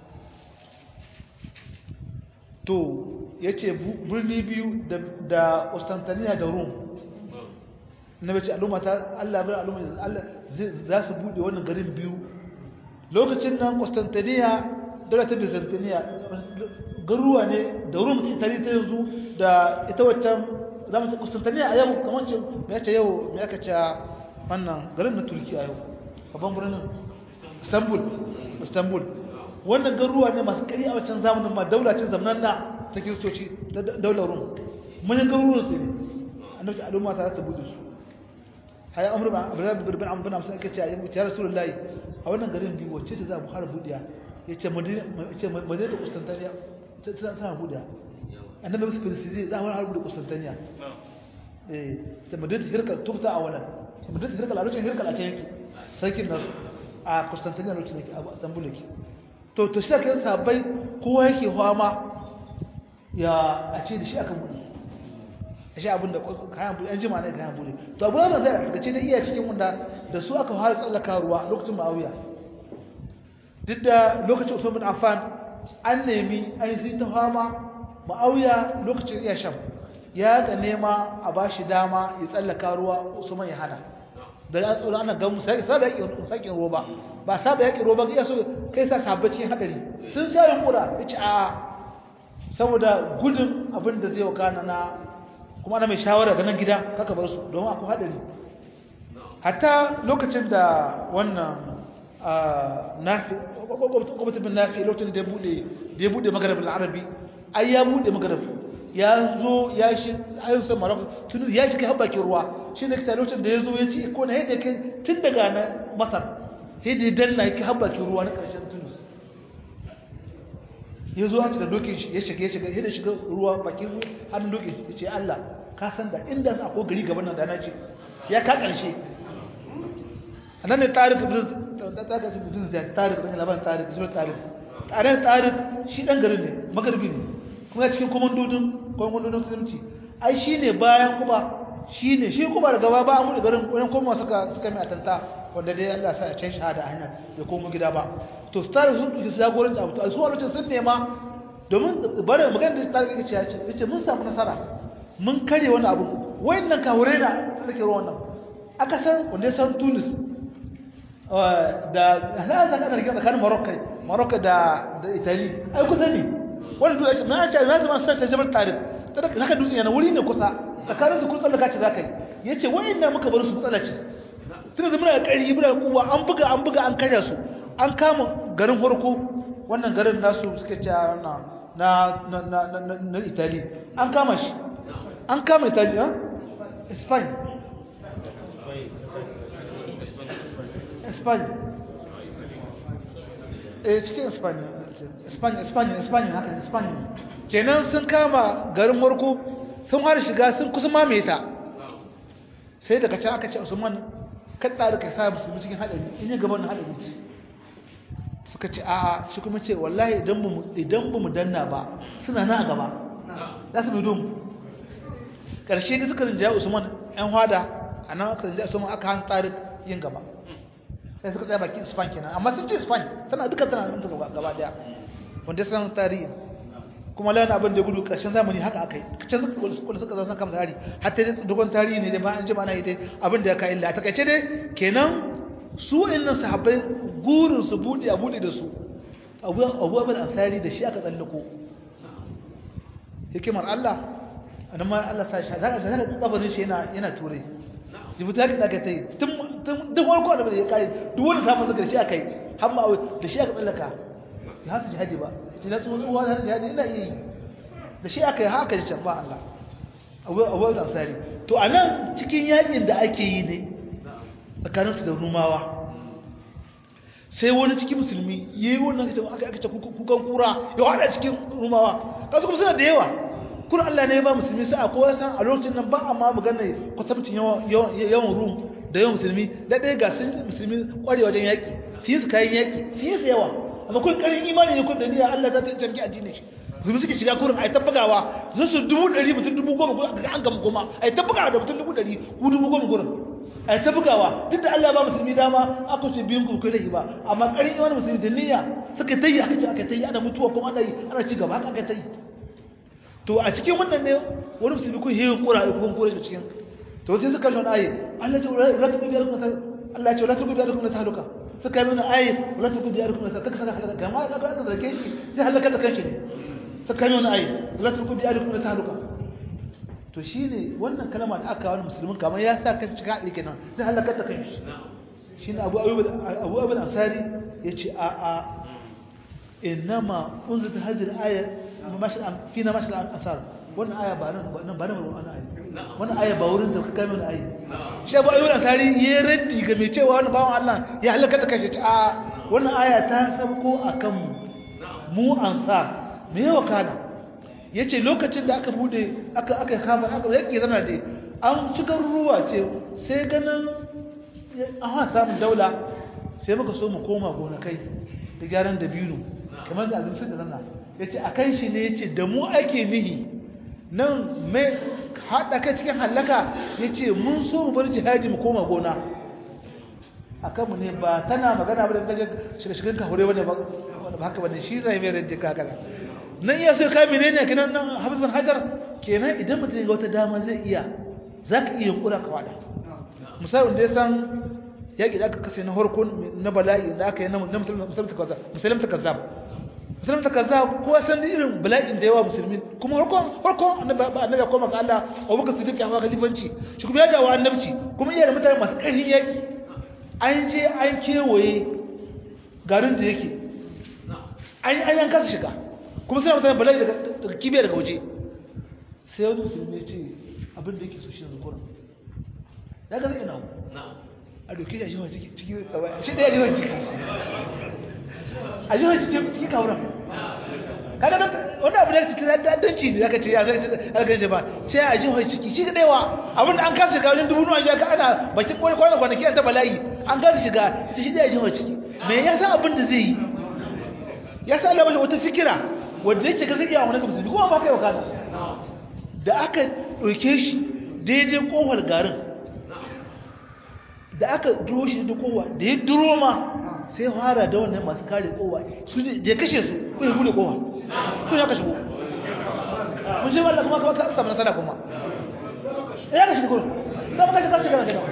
to ya ce birni biyu da kustantaniya da rum na bace al'umma ta allah bai al'umma Allah za su bude wannan garin biyu lokacin nan kustantaniya dole ta byzantiniya garuwa ne da rum italy ta yanzu da ita waccan za mu ce kustantaniya a yau kamar ce mai ce yau mai aka ce wannan garin na turki a yau babban birnin istanbul istanbul wannan garuwa ne masu kari a wancan zamanin ma daulacin zamanin na ta kiristoci ta daular rum manyan garuruwan su ne annabi al'umma ta ta bude su haya amru ba abdullahi bin bin amr bin amsa ake ce ya rasulullahi a wannan garin biyu wacce ta za mu fara budiya yace madina yace madina ta kustantaniya ta tana budiya annabi musu filistin za mu fara budiya kustantaniya eh ta madina hirkal tufta awalan madina hirkal a lokacin hirkal a can yake sarkin nasu a kustantaniya lokacin yake a istanbul yake to to shi ake sabai kowa yake fama ya a ce da shi aka buɗe a shi abinda kayan buɗe an jima ne kayan buɗe to abu da zai daga ce da iya cikin wanda da su aka fara tsallaka ruwa lokacin ma'auya duk da lokacin usman bin affan an nemi an yi ta fama ma'auya lokacin iya sham ya ga nema a ba shi dama ya tsallaka ruwa usman ya hana da ya tsoro ana gamu sai saba yake sakin ruwa ba ba saba yake ruwa ba iya so kai sa sabbacin hadari sun sha yunkura yace a saboda gudun abin da zai wakana na kuma ana mai shawara ga nan gida kaka bar su domin akwai hadari hatta lokacin da wannan nafi gwamnati bin nafi lokacin da ya bude da ya bude magarabin arabi ai ya bude magarabin ya zo ya shi ayyusan maroko tun ya shiga har bakin ruwa shi ne kita lokacin da ya zo ya ci ko na yadda kai tun daga na masar yadda ya danna yake har bakin ruwa na ƙarshen tunis ya zo da dokin shi ya shiga ya shiga yadda shiga ruwa bakin hannun dokin ya ce allah ka san da inda sa ko gari gaban nan da na ce ya ka ƙarshe a nan ne tarik ibn da tarik da labarin tarik da tarik tarik tarik shi dan garin ne magarbi ne kuma cikin komandodin komandodin musulunci ai shine bayan kuma shine shi kuma daga gaba ba mu da garin wayan kuma suka suka mai atanta wanda dai Allah sa ya can shahada a hanya ya komo gida ba to star sun duki jagoranci abu to su a lokacin sun nema domin bare magana da star yake ce yace mun samu nasara mun kare wani abu wayannan kawure na take ruwan nan aka san wanda ya san Tunis da za ka kana rigima tsakanin Morocco Morocco da da Italy ai kusa ne wani duk shi na ce na zama sace jabar tarik tada haka dutsen yana wuri ne kusa tsakanin su kusa da kace zakai yace wayannan muka bar su matsala ce tunda da muna ƙari muna kuwa an buga an buga an karya su an kama garin farko wannan garin nasu suke ce wannan na na na na, na Italy an kama shi an kama Italy ha Spain Spain eh cikin Spain Spain Spain Spain haka Spain kenan sun kama garin Morocco sun har shiga sun kusa mamaye ta sai daga can aka ce Usman kada da ka sa musulmi cikin hadari in ya gaban hadari ce suka ce a'a shi kuma ce wallahi idan mu idan mu danna ba suna na a gaba za su bido mu karshe da suka rinjaya Usman ɗan hada anan aka rinjaya Usman aka han tarik yin gaba sai suka tsaya baki Spain kenan amma sun ce Spain tana duka tana nan gaba daya wanda san tarihi kuma lawan abin da gudu karshen zamani haka akai can suka suka zama kan tsari hatta dai dogon tarihi ne da ba an ji ba na ita abin da ya kai illa a takaice dai kenan su innan sahabbai gurin su bude a bude da su abu abu abin asari da shi aka tsallako hikimar Allah annan ma Allah sa shi zaka zaka kabarin shi yana yana ture jibuta ka daga tai tun tun duk wani ko da ya kare duk wanda samu zaka shi akai har ma da shi aka tsallaka ya hasu jihadi ba ce na tsohon tsohuwa na jihadi ina iya yi da shi aka yi haka da can ba Allah abuwa da tsari to a nan cikin yakin da ake yi ne tsakaninsu da rumawa sai wani cikin musulmi ya yi wannan aka aka ce kukan kura ya hada cikin rumawa kasu kuma suna da yawa kuna Allah ne ya ba musulmi sai a kowa san a lokacin nan ba a ma magana kwatamcin yawan rum da yawan musulmi da ɗaya ga sun musulmi kware wajen yaƙi su yi su kayan yaƙi su yi su yawa amma kun karin imani ne kun da niyya Allah za ta tarki addinin shi zubi suke shiga kurin a yi tabbagawa zai su dubu ɗari mutum dubu goma kuma an gama goma a yi tabbagawa da mutum dubu ɗari ku dubu goma kurin a yi tabbagawa duk da Allah ba musulmi dama aka ce biyun ku kai ba amma ƙarin yawan musulmi da niyya suka ta yi aka ce aka ta yi ana mutuwa kuma ana yi ana ci gaba haka aka ta yi to a cikin wannan ne wani musulmi kun yi kura ko kura shi cikin to sai suka shon ayi Allah ya ce la tuqbi alaikum Allah ya ce la tuqbi alaikum tahaluka suka yi mana ayi la tuqbi alaikum tahaluka kaka saka halaka kama ka ka da kai sai halaka da kanshi ne suka yi mana ayi la tuqbi alaikum tahaluka to shine wannan kalma da aka wani musulmin kamar ya sa kan cika haɗe kenan sai halaka da kanshi shine Abu Ayyub Abu Ayyub Ansari yace a a innama unzit hadhihi al-aya fina mashal asar wannan aya ba nan ba nan wannan aya wannan aya ba wurin da ka kai mana aya shi ba ayyukan tari ya raddi ga mai cewa wannan bawan Allah ya halaka da kashi a wannan aya ta sabko akan mu mu ansar me yawa kana yace lokacin da aka bude aka aka kama aka yake zana da an cikar ruwa ce sai ganin an ha samun daula sai muka so mu koma gonakai da gyaran dabino kamar da azumsin da zanna ya ce a kan shi ne ya ce da mu ake nihi nan mai haɗa kai cikin hallaka ya ce mun so mu bar jihadi mu koma gona a kanmu ne ba tana magana ba da kaje shiga-shigan kahure wani ba haka ba ne shi zai mai rajin kakana nan iya so kai menene kenan nan hafizan hajar kenan idan mutum ya ga wata dama zai iya za ka iya kura ka wada misali wanda ya san yaƙi da aka kasa na harkun na bala'i da aka yi na musulun ta kazzab musulun ta kazzab kowa san da irin bala'in da yawa musulmi kuma harkon harkon annabi ya koma ga Allah abubakar siddiq ya fara khalifanci shi kuma ya dawo annabci kuma iya da mutane masu ƙarfin yaƙi an je an kewaye garin da yake an an yanka su shiga kuma suna mutane bala'i daga kibiya daga waje sai wani musulmi ya ce abin da yake so shi yanzu kuran ya ga zai ina a doke shi a jihar ciki shi ɗaya jihar ciki a jihar ciki kawuran kaga don wani abu da ya ciki danci ne zaka ce ya zai alkan shi ba ce a jihar ciki shi ɗaya wa abin da an kasa shiga wajen dubu nuwa ya ka ana bakin kwanan kwanaki an ta bala'i an kasa shiga ta shi ɗaya jihar ciki me ya sa abin da zai yi ya sa labashi wata fikira wanda yake ga zai iya wani kamsa kuma ba kai wa kana da aka ɗauke shi daidai ƙofar garin da aka duro shi da kowa da ya duro ma sai fara da wannan masu kare kowa su je kashe su ko ya bude kowa ko ya kashe ko mun je wallahi kuma kuma ka samu nasara kuma ya kashe ko ka kashe kashe kana kana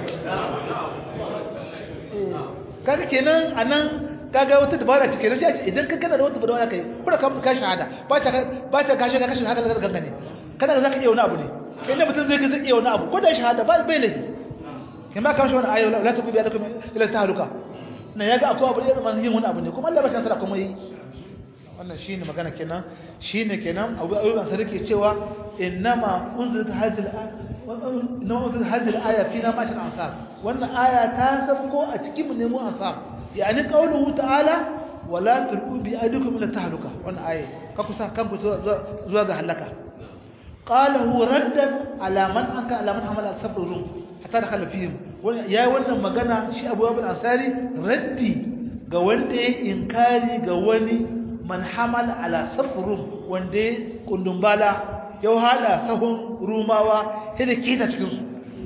kaga kenan anan kaga wata dabara ce kenan sai idan ka kana da wata dabara kai kuma ka mutu ka shahada ba ta ba ta kashe ka kashe haka da kanka ne kana zaka iya wani abu ne kai mutum zai ga zai iya wani abu ko da shahada ba bai laifi kama kan shi wani ayo la tuqbi yadakum ila tahluka na yaga akwai abu da zaman yin wani abu ne kuma Allah ba shi nasara kuma yi wannan shine magana kenan shine kenan abu ayyuban sa rike cewa innama unzilat hadhihi innama unzilat hadhihi al-aya fina mashal ansar wannan aya ta sabko a cikin mu ne mu ansar yani qawluhu ta'ala wala tulqu bi aydikum ila tahluka wannan aya ka kusa kanku zuwa ga halaka qalahu raddan ala man anka ala man hamala sabr rum hatta da khalafihim ya wannan magana shi Abu Abul Ansari raddi ga wanda ya inkari ga wani man hamal ala safrum wanda ya kundumbala ya hada sahun rumawa hada kita cikin su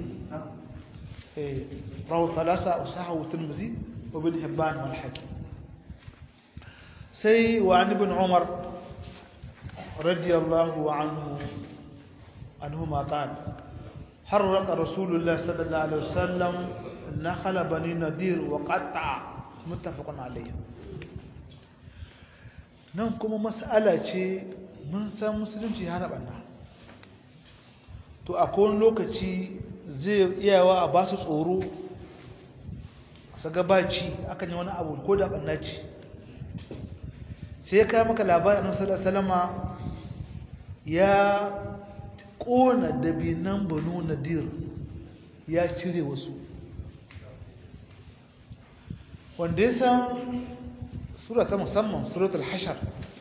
eh rawu thalasa usahu tirmidhi wa ibn hibban wal hakim sai wa an ibn umar radiyallahu anhu anhuma qala حرق رسول الله صلى الله عليه وسلم نخل بني نذير وقطع متفق عليه nan kuma mas'ala ce mun san musulunci hana banna to a kowane lokaci zai iyawa a ba su tsoro su gabaci akan yi wani abu ko da banna ce sai ya kai maka labarin annabi salama ya ƙona dabinan banu nadir ya cire wasu wanda ya san sura ta musamman suratul hashar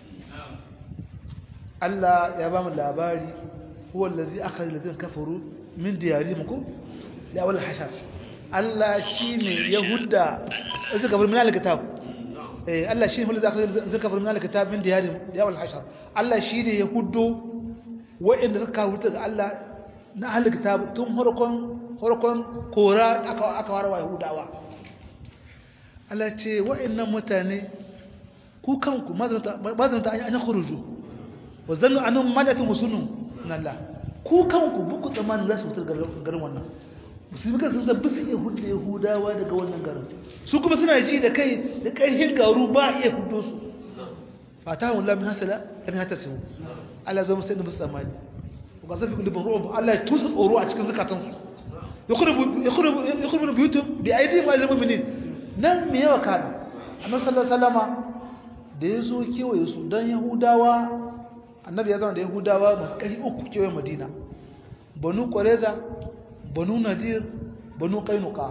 Allah ya ba mu labari huwa allazi akhraj alladhina kafaru min diyarihim ko la awal hashar Allah shine yahuda suka bar min alkitab eh Allah shi ne hulza zaka farin alaka ta min diyari ya wal hashar Allah shi ne ya huddo wa'inda suka kawo daga Allah na ahli kitab tun farkon farkon kora aka aka warwa yahudawa Allah ce wa'annan mutane ku kanku mazanta an yi khuruju wa zannu annahum malakun musulun Allah ku kanku buku tsammanin za su fitar garin wannan musulmi kan sun san bisa iya hudu yahudawa daga wannan garin su kuma suna ji da kai da ƙarfin garu ba a iya hudu su fata wa lamin hasala lamin hata su Allah zama sai da musu tsammani ku ga zafi kulubin ruwan Allah ya tusa tsoro a cikin zukatansu ya kurbu biyutun bi aidi ma ilmu minin nan me yawa kada annabi sallallahu alaihi wasallama da ya zo kewaye su don yahudawa annabi ya zama da yahudawa masu ƙari uku kewaye madina banu ƙwareza banu nadir banu ƙainuka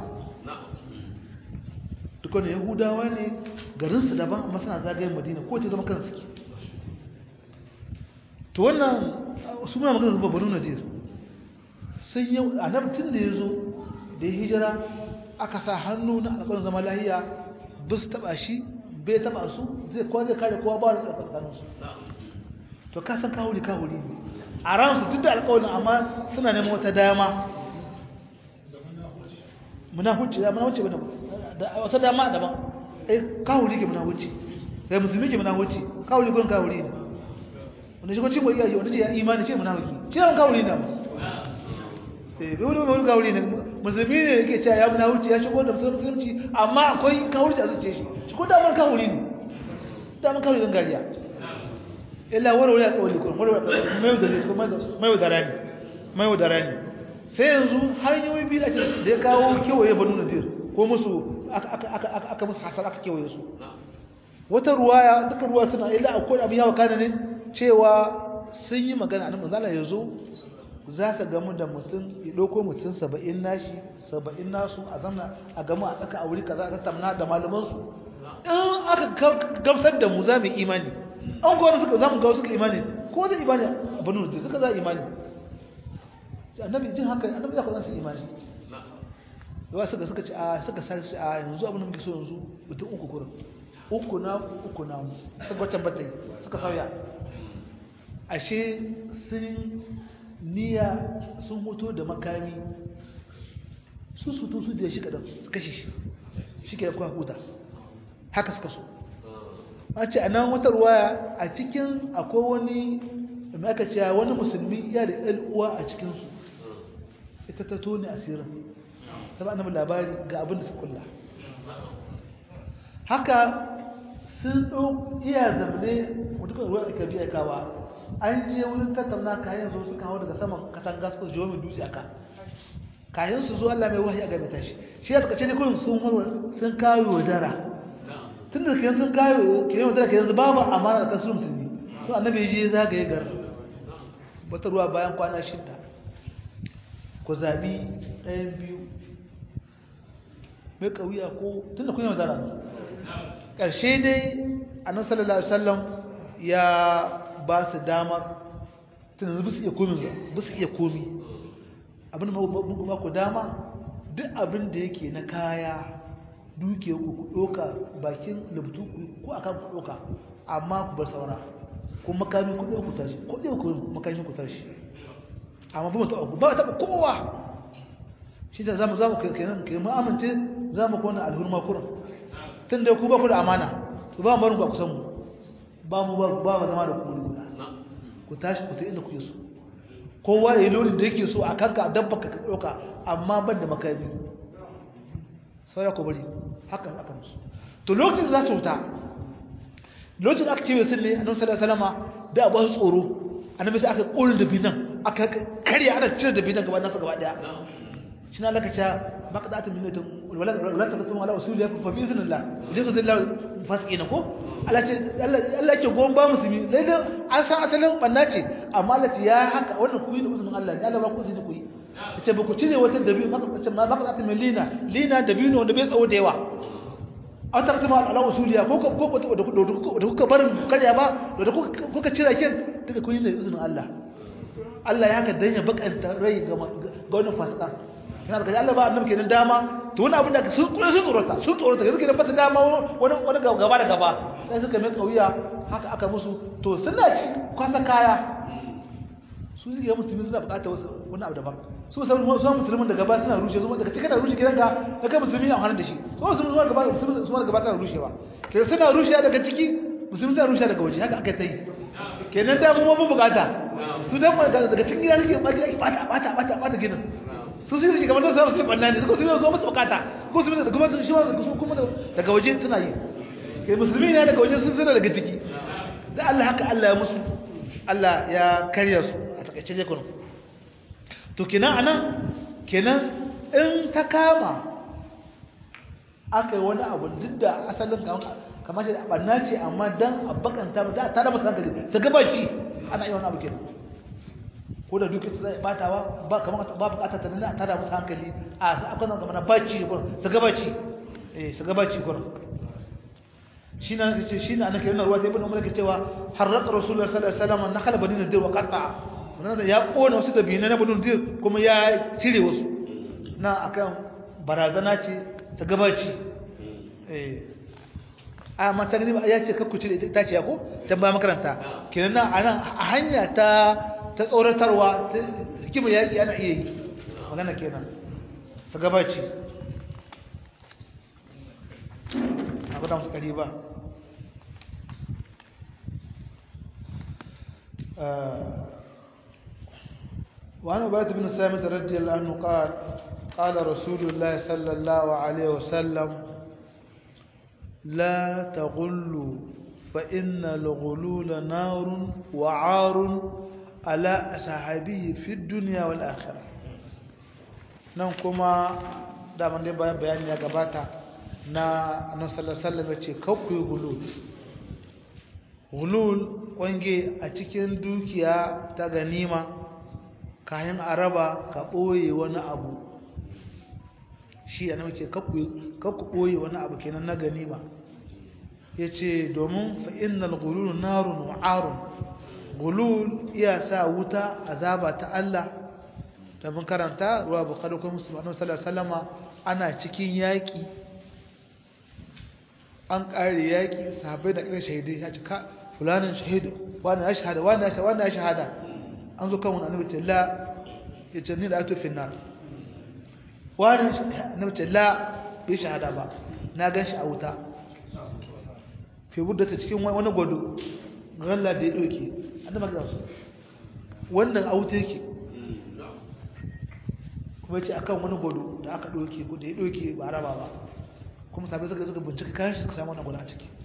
dukkan yahudawa ne garinsu daban amma suna zagayen madina ko ce zama kan suke to wannan su muna magana zuba banu nadir sai yau annabi tun da ya zo da ya hijira aka sa hannu na alƙawarin zama lahiya ba su taɓa shi bai taba su zai kowa zai kare kowa ba da tsakaninsu to ka san kawuri kawuri ne a ransu duk da alƙawarin amma suna neman wata dama munafuci da munafuci ba da wata dama daban eh kawuri ke munafuci kai musulmi ke munafuci kawuri gurin kawuri ne wanda shi ko cimo iya wanda ce ya imani ce munafiki shi ne kawuri ne ba eh bai wani wani kawuri ne musulmi ne yake cewa ya munafuci ya shigo da musulunci amma akwai kawuri a zuciya shi shi ko damar kawuri ne damar kawuri gangariya illa wani wani alƙawari kuma wani mai da zai mai da rani mai da rani sai yanzu hanyoyi biyu da da ya kawo kewaye banu nadir ko musu aka musu hasar aka kewaye su wata ruwaya duka ruwa suna illa akwai abin yawa kana ne cewa sun yi magana nan manzala ya zo za ka gamu da mutum ya ɗauko mutum saba'in nashi saba'in nasu a zamna a gamu a tsaka a wuri kaza a tamna da malamansu in aka gamsar da mu za mu imani an kowane suka za mu gawo suka imani ko zai imani a banu da suka za imani annabi jin haka annabi za ku su imani yawa suka suka ci a suka sarci a yanzu abin da muke so yanzu mutum uku kurin uku na uku na mu suka wata batai suka sauya ashe sun niyya sun hoto da makami su su to su da shi kadan su kashe shi shi ke da kuwa huta haka suka so a ce a nan wata ruwaya a cikin akwai wani mai aka cewa wani musulmi ya da ɗan uwa a cikinsu ita ta tone asirin ta ba annabi labari ga abin da su kulla haka sun ɗau iya zarne mutukar ruwa da biya kawa an je wurin tattauna kayan zo suka hau daga saman katanga suka jiwo mai dutse aka kayan su zo Allah mai wahayi a game tashi shi ya suka ce ne kullum sun sun kawo dara tun da kiyan sun kawo kiyan wadda kiyan su babu amana da kansu musulmi so annabi ya je zagaye gar wata ruwa bayan kwana shida ku zabi ɗayan biyu mai ƙauya ko tun da kun yi wadara ƙarshe dai annabi sallallahu alaihi wasallam ya ba su dama tun yanzu su iya komi ba su iya komi abin da ba ku dama duk abin da yake na kaya duke ku ku ɗoka bakin lubtu ko a kan ku ɗoka amma ku bar saura ko makami ku ɗoka ku tashi ko ɗoka ku makami ku tashi amma ba mu taɓa ku ba taɓa kowa shi da za mu za mu kenan ke mu amince za mu kona alhurma kuran tun da ku ba ku da amana to ba mu barin ku a kusan mu ba mu ba mu zama da ku guda ku tashi ku ta inda kuke so kowa ya yi lori da yake so a kanka dabba ka ɗauka amma ban da makami saura ku bari haka aka musu to lokacin za su wuta lokacin aka cewa sun ne annabi sallallahu alaihi wasallama da abu su tsoro annabi sai aka ƙorin da binan aka karya ana cire da binan gaba nasa gaba daya shi na laka cewa maqdatu minnatin wala wala taqtum ala usuliya fa bi iznillah idan zai fasiqina ko Allah ce Allah ke gon ba musulmi dai da an san asalin banna ce amma Allah ce ya haka wannan ku yi da uzumin Allah ne Allah ba ku izini ku yi ce ba ku cire wata dabi maka ce ma maka ta lina lina dabino wanda bai tsawo da yawa an tarata ma ala usuliya ko ko ko da kuka barin karya ba da kuka cire kin duka ku yi da uzumin Allah Allah ya haka dan ya bakanta rai ga ga wannan fasikan ina da kaji Allah ba annabi kenan dama to wani abin da sun tsoro sun tsorota sun tsorota yanzu kenan ba ta dama wani wani gaba da gaba sai suka mai kauya haka aka musu to suna ci kwasa kaya su suke musulmi suna bukatar wasu wani abu daban su san su musulmin da gaba suna rushe su daga cikin da rushe gidanka da kai musulmi na hannun da shi su musulmi suna gaba musulmi suna gaba suna rushewa kenan suna rushe daga ciki musulmi suna rushe daga waje haka aka ta yi kenan da mu mu bukata su dan daga cikin gida suke baki ake bata bata bata bata gidan su su shi kamar da su banna ne su ko su zo musu bukata ko su da kuma shi kuma daga waje suna yi kai musulmi ne daga waje sun suna daga ciki da Allah haka Allah ya musu Allah ya karya su a takaice je kuma to kenan anan kenan in ta kama aka yi wani abu duk da asalin kamar shi banna ce amma dan abakanta ta ta da masa hankali su gabaci ana yi wani abu kenan ko da duk zai batawa ba kamar ba bukatar ta nuna ta da masa hankali a su akwai zama kamar baci su gabaci eh su gabaci gurin shi na ce shi na nake yana ruwa ta ibn umar ke cewa harraka rasulullah sallallahu alaihi wasallam nakhala bani nadir wa qata wannan ya kona wasu dabina na bani nadir kuma ya cire wasu na akan barazana ce ta gabaci eh a mata gani ya ce kakku cire ta ce ko can ba makaranta kenan nan anan a hanya ta ta tsoratarwa ta hikima yaki ana iya yi magana kenan ta gabaci abu da musu ƙari ba وعن عبادة بن سامت رضي الله عنه قال قال رسول الله صلى الله عليه وسلم لا تغلوا فإن الغلول نار وعار على أصحابه في الدنيا والآخرة ننكما دائما دي بيان يا غباتا na annabi sallallahu alaihi wasallam yace kakku gulul gulul wange a cikin dukiya ta ganima kayan araba ka boye wani abu shi annabi ce kakku kakku boye wani abu kenan na ganima yace domin fa innal gulul narun wa arun gulul iya sa wuta azaba ta Allah da mun karanta ruwa bukhari ko muslim annabi sallallahu alaihi wasallama ana cikin yaki an ƙare yaƙi sahabai da ƙirin shahidai ya cika fulanin shahidu wani ya shahada wani ya shahada wani ya shahada an zo kan wani annabi ce la ya ce ni da ato finnar wani annabi ce la bai shahada ba na gan shi a wuta fi budda ta cikin wani gwado galla da ya ɗauke annabi ga su wannan a wuta yake kuma ce akan wani gwado da aka ɗauke da ya ɗauke ba raba ba kuma sabai suka suka bincika kayan shi suka samu wannan guda a ciki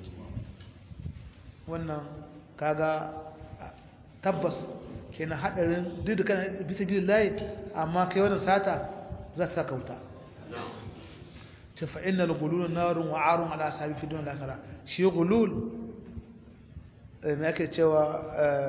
wannan kaga tabbas kenan hadarin duk da kana bisa bilin layi amma kai wannan sata za ta saka wuta ce fa innal gulul narun wa arun ala sabi fi dunya lakara shi gulul me yake cewa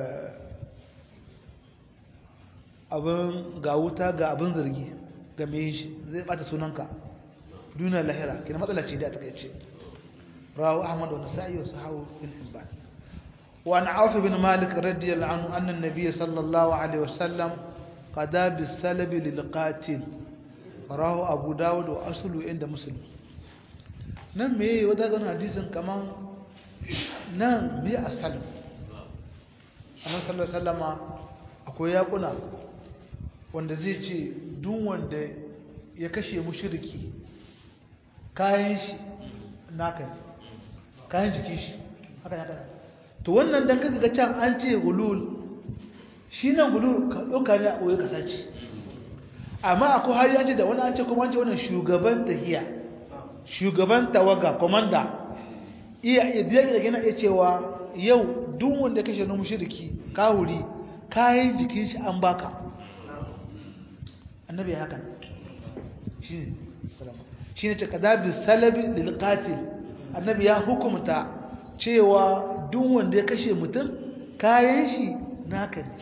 abin ga wuta ga abin zargi ga me shi zai bata sunanka دون اللاهرة كنا مثلا شيء ده تكيتش رواه أحمد والنسائي وصححه في الحبان وعن عوف بن مالك رضي الله عنه أن النبي صلى الله عليه وسلم قضى بالسلب للقاتل رواه أبو داود وأصله عند مسلم nan me wata gano hadisin kaman nan me a salim annan sallar sallama akwai yakuna wanda zai ce duk wanda ya kashe mushriki kayan shi naka ne kayan jikin shi haka haka to wannan dan kaga can an ce gulul shi nan gulul ka dauka ne a oye ka sace amma akwai har ya ce da wani an ce kuma an ce wannan shugaban tahiya shugaban tawaga komanda iya iya da gina iya cewa yau duk wanda kashe na mushriki kawuri kayan jikin shi an baka annabi ya haka shi ne salama shi ne cika bi salabi lilqatil annabi ya hukumta cewa duk wanda ya kashe mutum kayan shi naka ne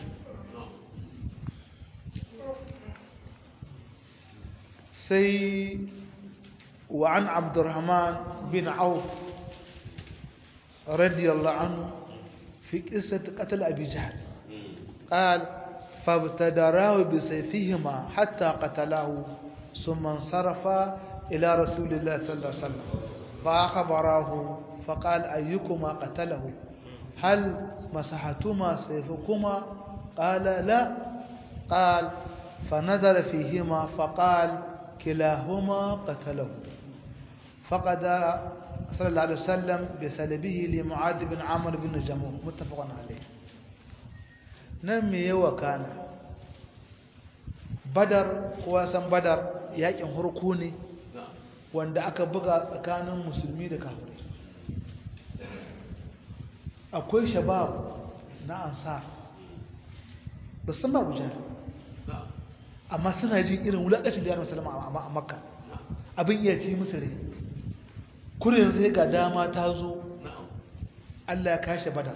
sai wa an abdurrahman bin auf radiyallahu anhu fi qissati qatl abi jahl قال فابتدراه بسيفهما حتى قتله ثم انصرف إلى رسول الله صلى الله عليه وسلم فأخبره فقال أيكما قتله هل مسحتما سيفكما قال لا قال فنظر فيهما فقال كلاهما قتله فقدر صلى الله عليه وسلم بسلبه لمعاذ بن عمرو بن جموع متفق عليه نمي وكان بدر كواسن بدر yakin harko ne wanda aka buga tsakanin musulmi da kafirai akwai shabab na ansar ba san ba gujar amma suna jin irin wulaƙacin da yaran salama a makka abin iya ci musu rai kurin sai ga dama ta zo allah ya kashe badar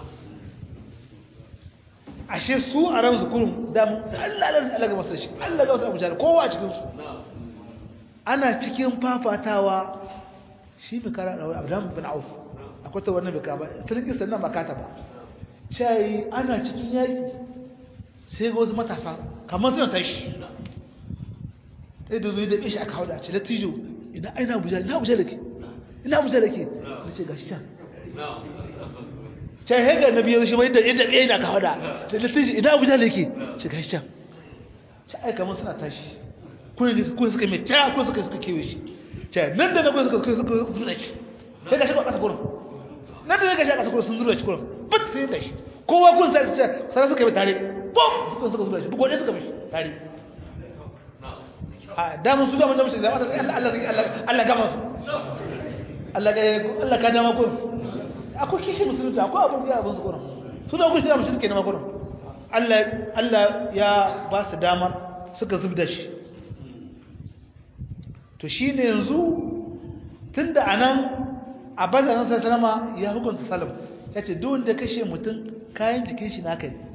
ashe su a ransu kurin damu allah allah ga masu shi allah ga masu abu jari kowa a cikinsu ana cikin fafatawa shi mai kara da wani abu bin auf akwai ta wannan bika ba sarki sannan ba kata ba cayi ana cikin yaƙi sai ga wasu matasa kamar suna tashi ɗaya da zuwa da ɓishi aka hau da ce lattijo ina aina abuja ina abuja da ke ina abuja da ke na ce gashi can can hega na biyar shi mai da yadda ɗaya na ka hau da ce lattijo ina abuja da ke ce gashi can ce ai kamar suna tashi kuna ne kuma suka mai ta kuma suka suka kewe shi ce nan da na kuma suka suka suka zuba shi sai gashi ba ƙasa kurin nan da ya gashi a ƙasa kurin sun zuba shi kurin but sai ya gashi kowa kun sai sai suka yi tare bom suka suka zuba shi bugo ne suka mishi tare a damun su damun damun shi zama Allah Allah Allah Allah gama su Allah ga Allah ka dama kun akwai kishi musulunci akwai abun ya abun su kun su da kun shi damun shi suke nema kun Allah Allah ya ba su dama suka zubda shi to shine yanzu tunda anan a bazaran sallama ya hukunta salam yace duk wanda kashe mutum kayan jikin shi naka ne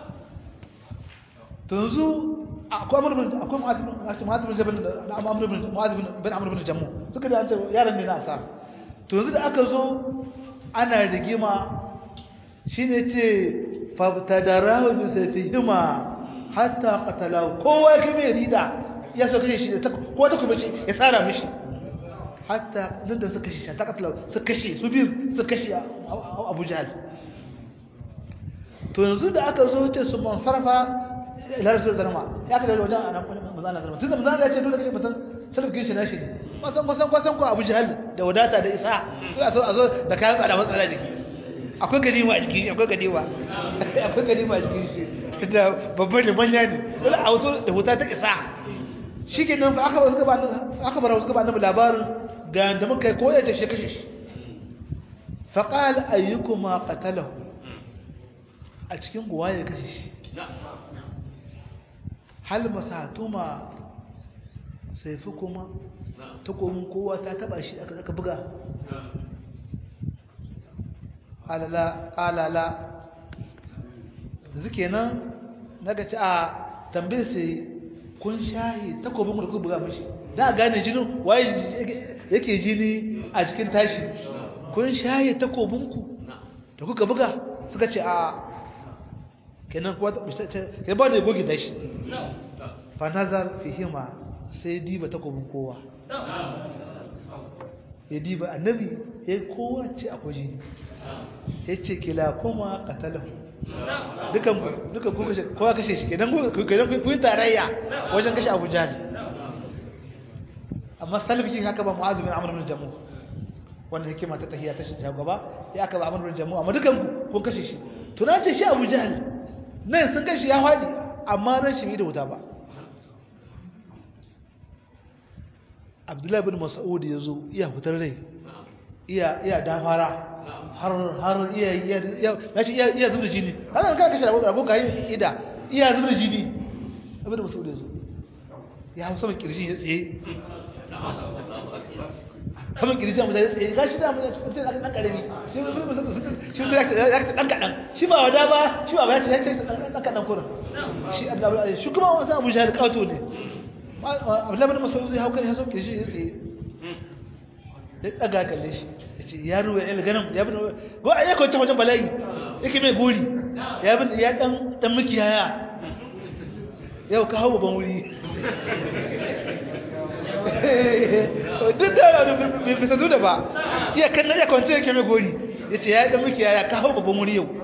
to yanzu akwai amur bin akwai mu'adh bin jabal da amur bin mu'adh bin amur bin jammu suka da ce yaron ne na asar to yanzu da aka zo ana rigima shine ce fabtadarahu bi sayfihima hatta qatalahu kowa ya kame rida ya so kashe shi ko ta kuma ya tsara mishi hatta nan da suka kashe ta qatalahu suka kashe su biyu suka kashe Abu Jahl to yanzu da aka zo ce su man sarfa ila rasul sallama ya kada wajen anan manzana sallama tunda manzana ya ce dole kai mutum sarfin shi nashi ne kusan kusan kusan ko Abu Jahal da wadata da isa sai a zo a zo da kayan tsada matsala jiki akwai ganima a jiki akwai ganima akwai ganima a jiki shi da babban da manya ne dole a wato da wuta ta isa shikenan fa aka ba suka ba aka bara suka ba annabi labarin ga da muka yi koyar da shi kashe shi faqala ayyukuma qatalahu a cikin guwa ya kashe shi hal masatuma sai fi kuma takomin kowa ta taba shi aka buga alala zuke nan naga ci a tambayar sai kun shahi takobin da kuka buga mashi da gane jinin waye yake jini a cikin tashi kun shahi takobinku da kuka buga suka ce a kenan kuwa ya ba da ya goge tashi fa nazar fihima sai diba takobin kowa ya diba annabi ya kowa ce akwai jini ya ce kila kuma katalahu dukan duka ku kashe kowa kashe shi kenan ku yi tarayya wajen kashe abu jahal amma salbikin haka ba mu'azu bin amr bin jamu wanda hikima ta tahiyya ta shi gaba ya aka ba amr bin jamu amma dukan ku kun kashe shi to na ce shi abu jahal nan sun kashe ya fadi amma ran shi da wuta ba abdullahi bin mas'ud ya zo iya fitar rai iya iya dafara har har iya iya iya iya zubda jini haka kan kashe rabu rabu kai ida iya zubda jini abin da mas'ud ya zo ya hausa mai kirji ya tsaye kamar kirji mu zai tsaye gashi da mu ce dan karami shi shi ya dan kadan shi ba wada ba shi ba ya ce ya ce dan kadan kurin shi abdullahi shi kuma wasa abu jahil kato ne abdullahi bin mas'ud zai hauka ya sauke shi ya tsaye da daga kalle shi yace ya ruwa ya ganin ya bin go a yako ta wajen bala'i yake mai gori ya bin ya dan dan mukiyaya yau ka hawo ban wuri duk da bai fisa da ba iya kan na iya kwance yake mai gori ya ce ya yi ɗan muke ya kawo babban wuri yau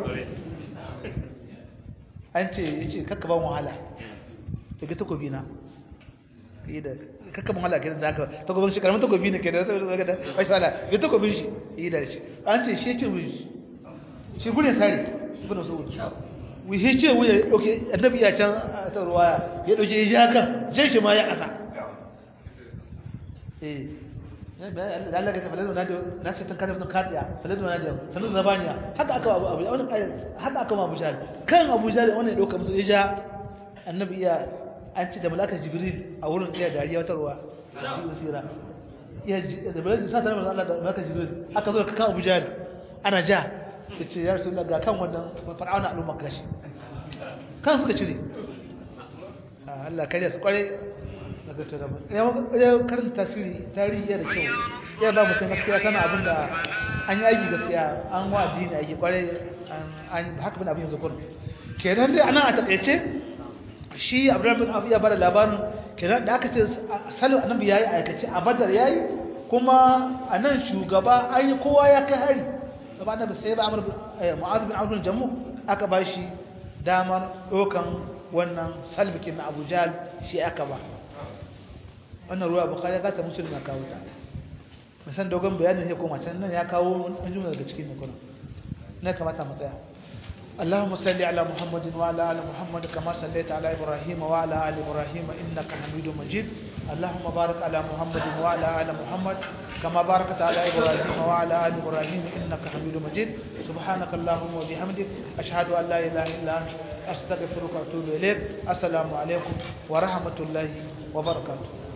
an ce ya ce kakka ban wahala daga takobi na kakka ban wahala ke da aka takobin shi karamin takobi ne ke da wasu da wasu wahala ga takobin shi yi da shi an ce shi ce wuri shi gudun sari ibn sa'ud wuce ce wuya ɗauke annabi ya can ta ruwaya ya ɗauke ya ji hakan jan shi ma ya ƙasa eh Allah ka tafi na na ce tan kada mun kadiya faladu na da sanu zabaniya haka aka abu abu wannan haka aka abu jahil kan abu jahil wannan ya dauka musu ya ja annabi iya an ci da malaka jibril a wurin iya dariya wata ruwa shi sira ya da malaka sa ta Allah da malaka jibril aka zo kan abu jahil ana ja yace ya rasulullah ga kan wannan fir'auna al'umma kashi kan suka cire Allah kariya su kware daga taraba ya karanta tasiri tarihi da kyau ya ba mutum gaskiya kana abin da an yi aiki gaskiya an wa addini aiki kwarai an haka bin abin yanzu kun kenan dai ana a takaice shi abdullahi bin abu ya bada labarin kenan da aka ce salu annabi yayi aikace a badar yayi kuma a nan shugaba an yi kowa ya kai hari gaba annabi sai ba amr mu'az bin abdul jamu aka ba shi damar dokan wannan salbikin na abu jahal shi aka ba wannan ruwa bukari ya gata musulun ya kawo ta musan dogon bayanin ya koma can nan ya kawo wani jumla daga cikin nukuna na kamata mu tsaya اللهم صل على محمد وعلى ال محمد كما صليت على ابراهيم وعلى ال ابراهيم انك حميد مجيد اللهم بارك على محمد وعلى ال محمد كما باركت على ابراهيم وعلى ال ابراهيم انك حميد مجيد سبحانك اللهم وبحمدك اشهد ان لا اله الا انت استغفرك واتوب اليك السلام عليكم ورحمه الله وبركاته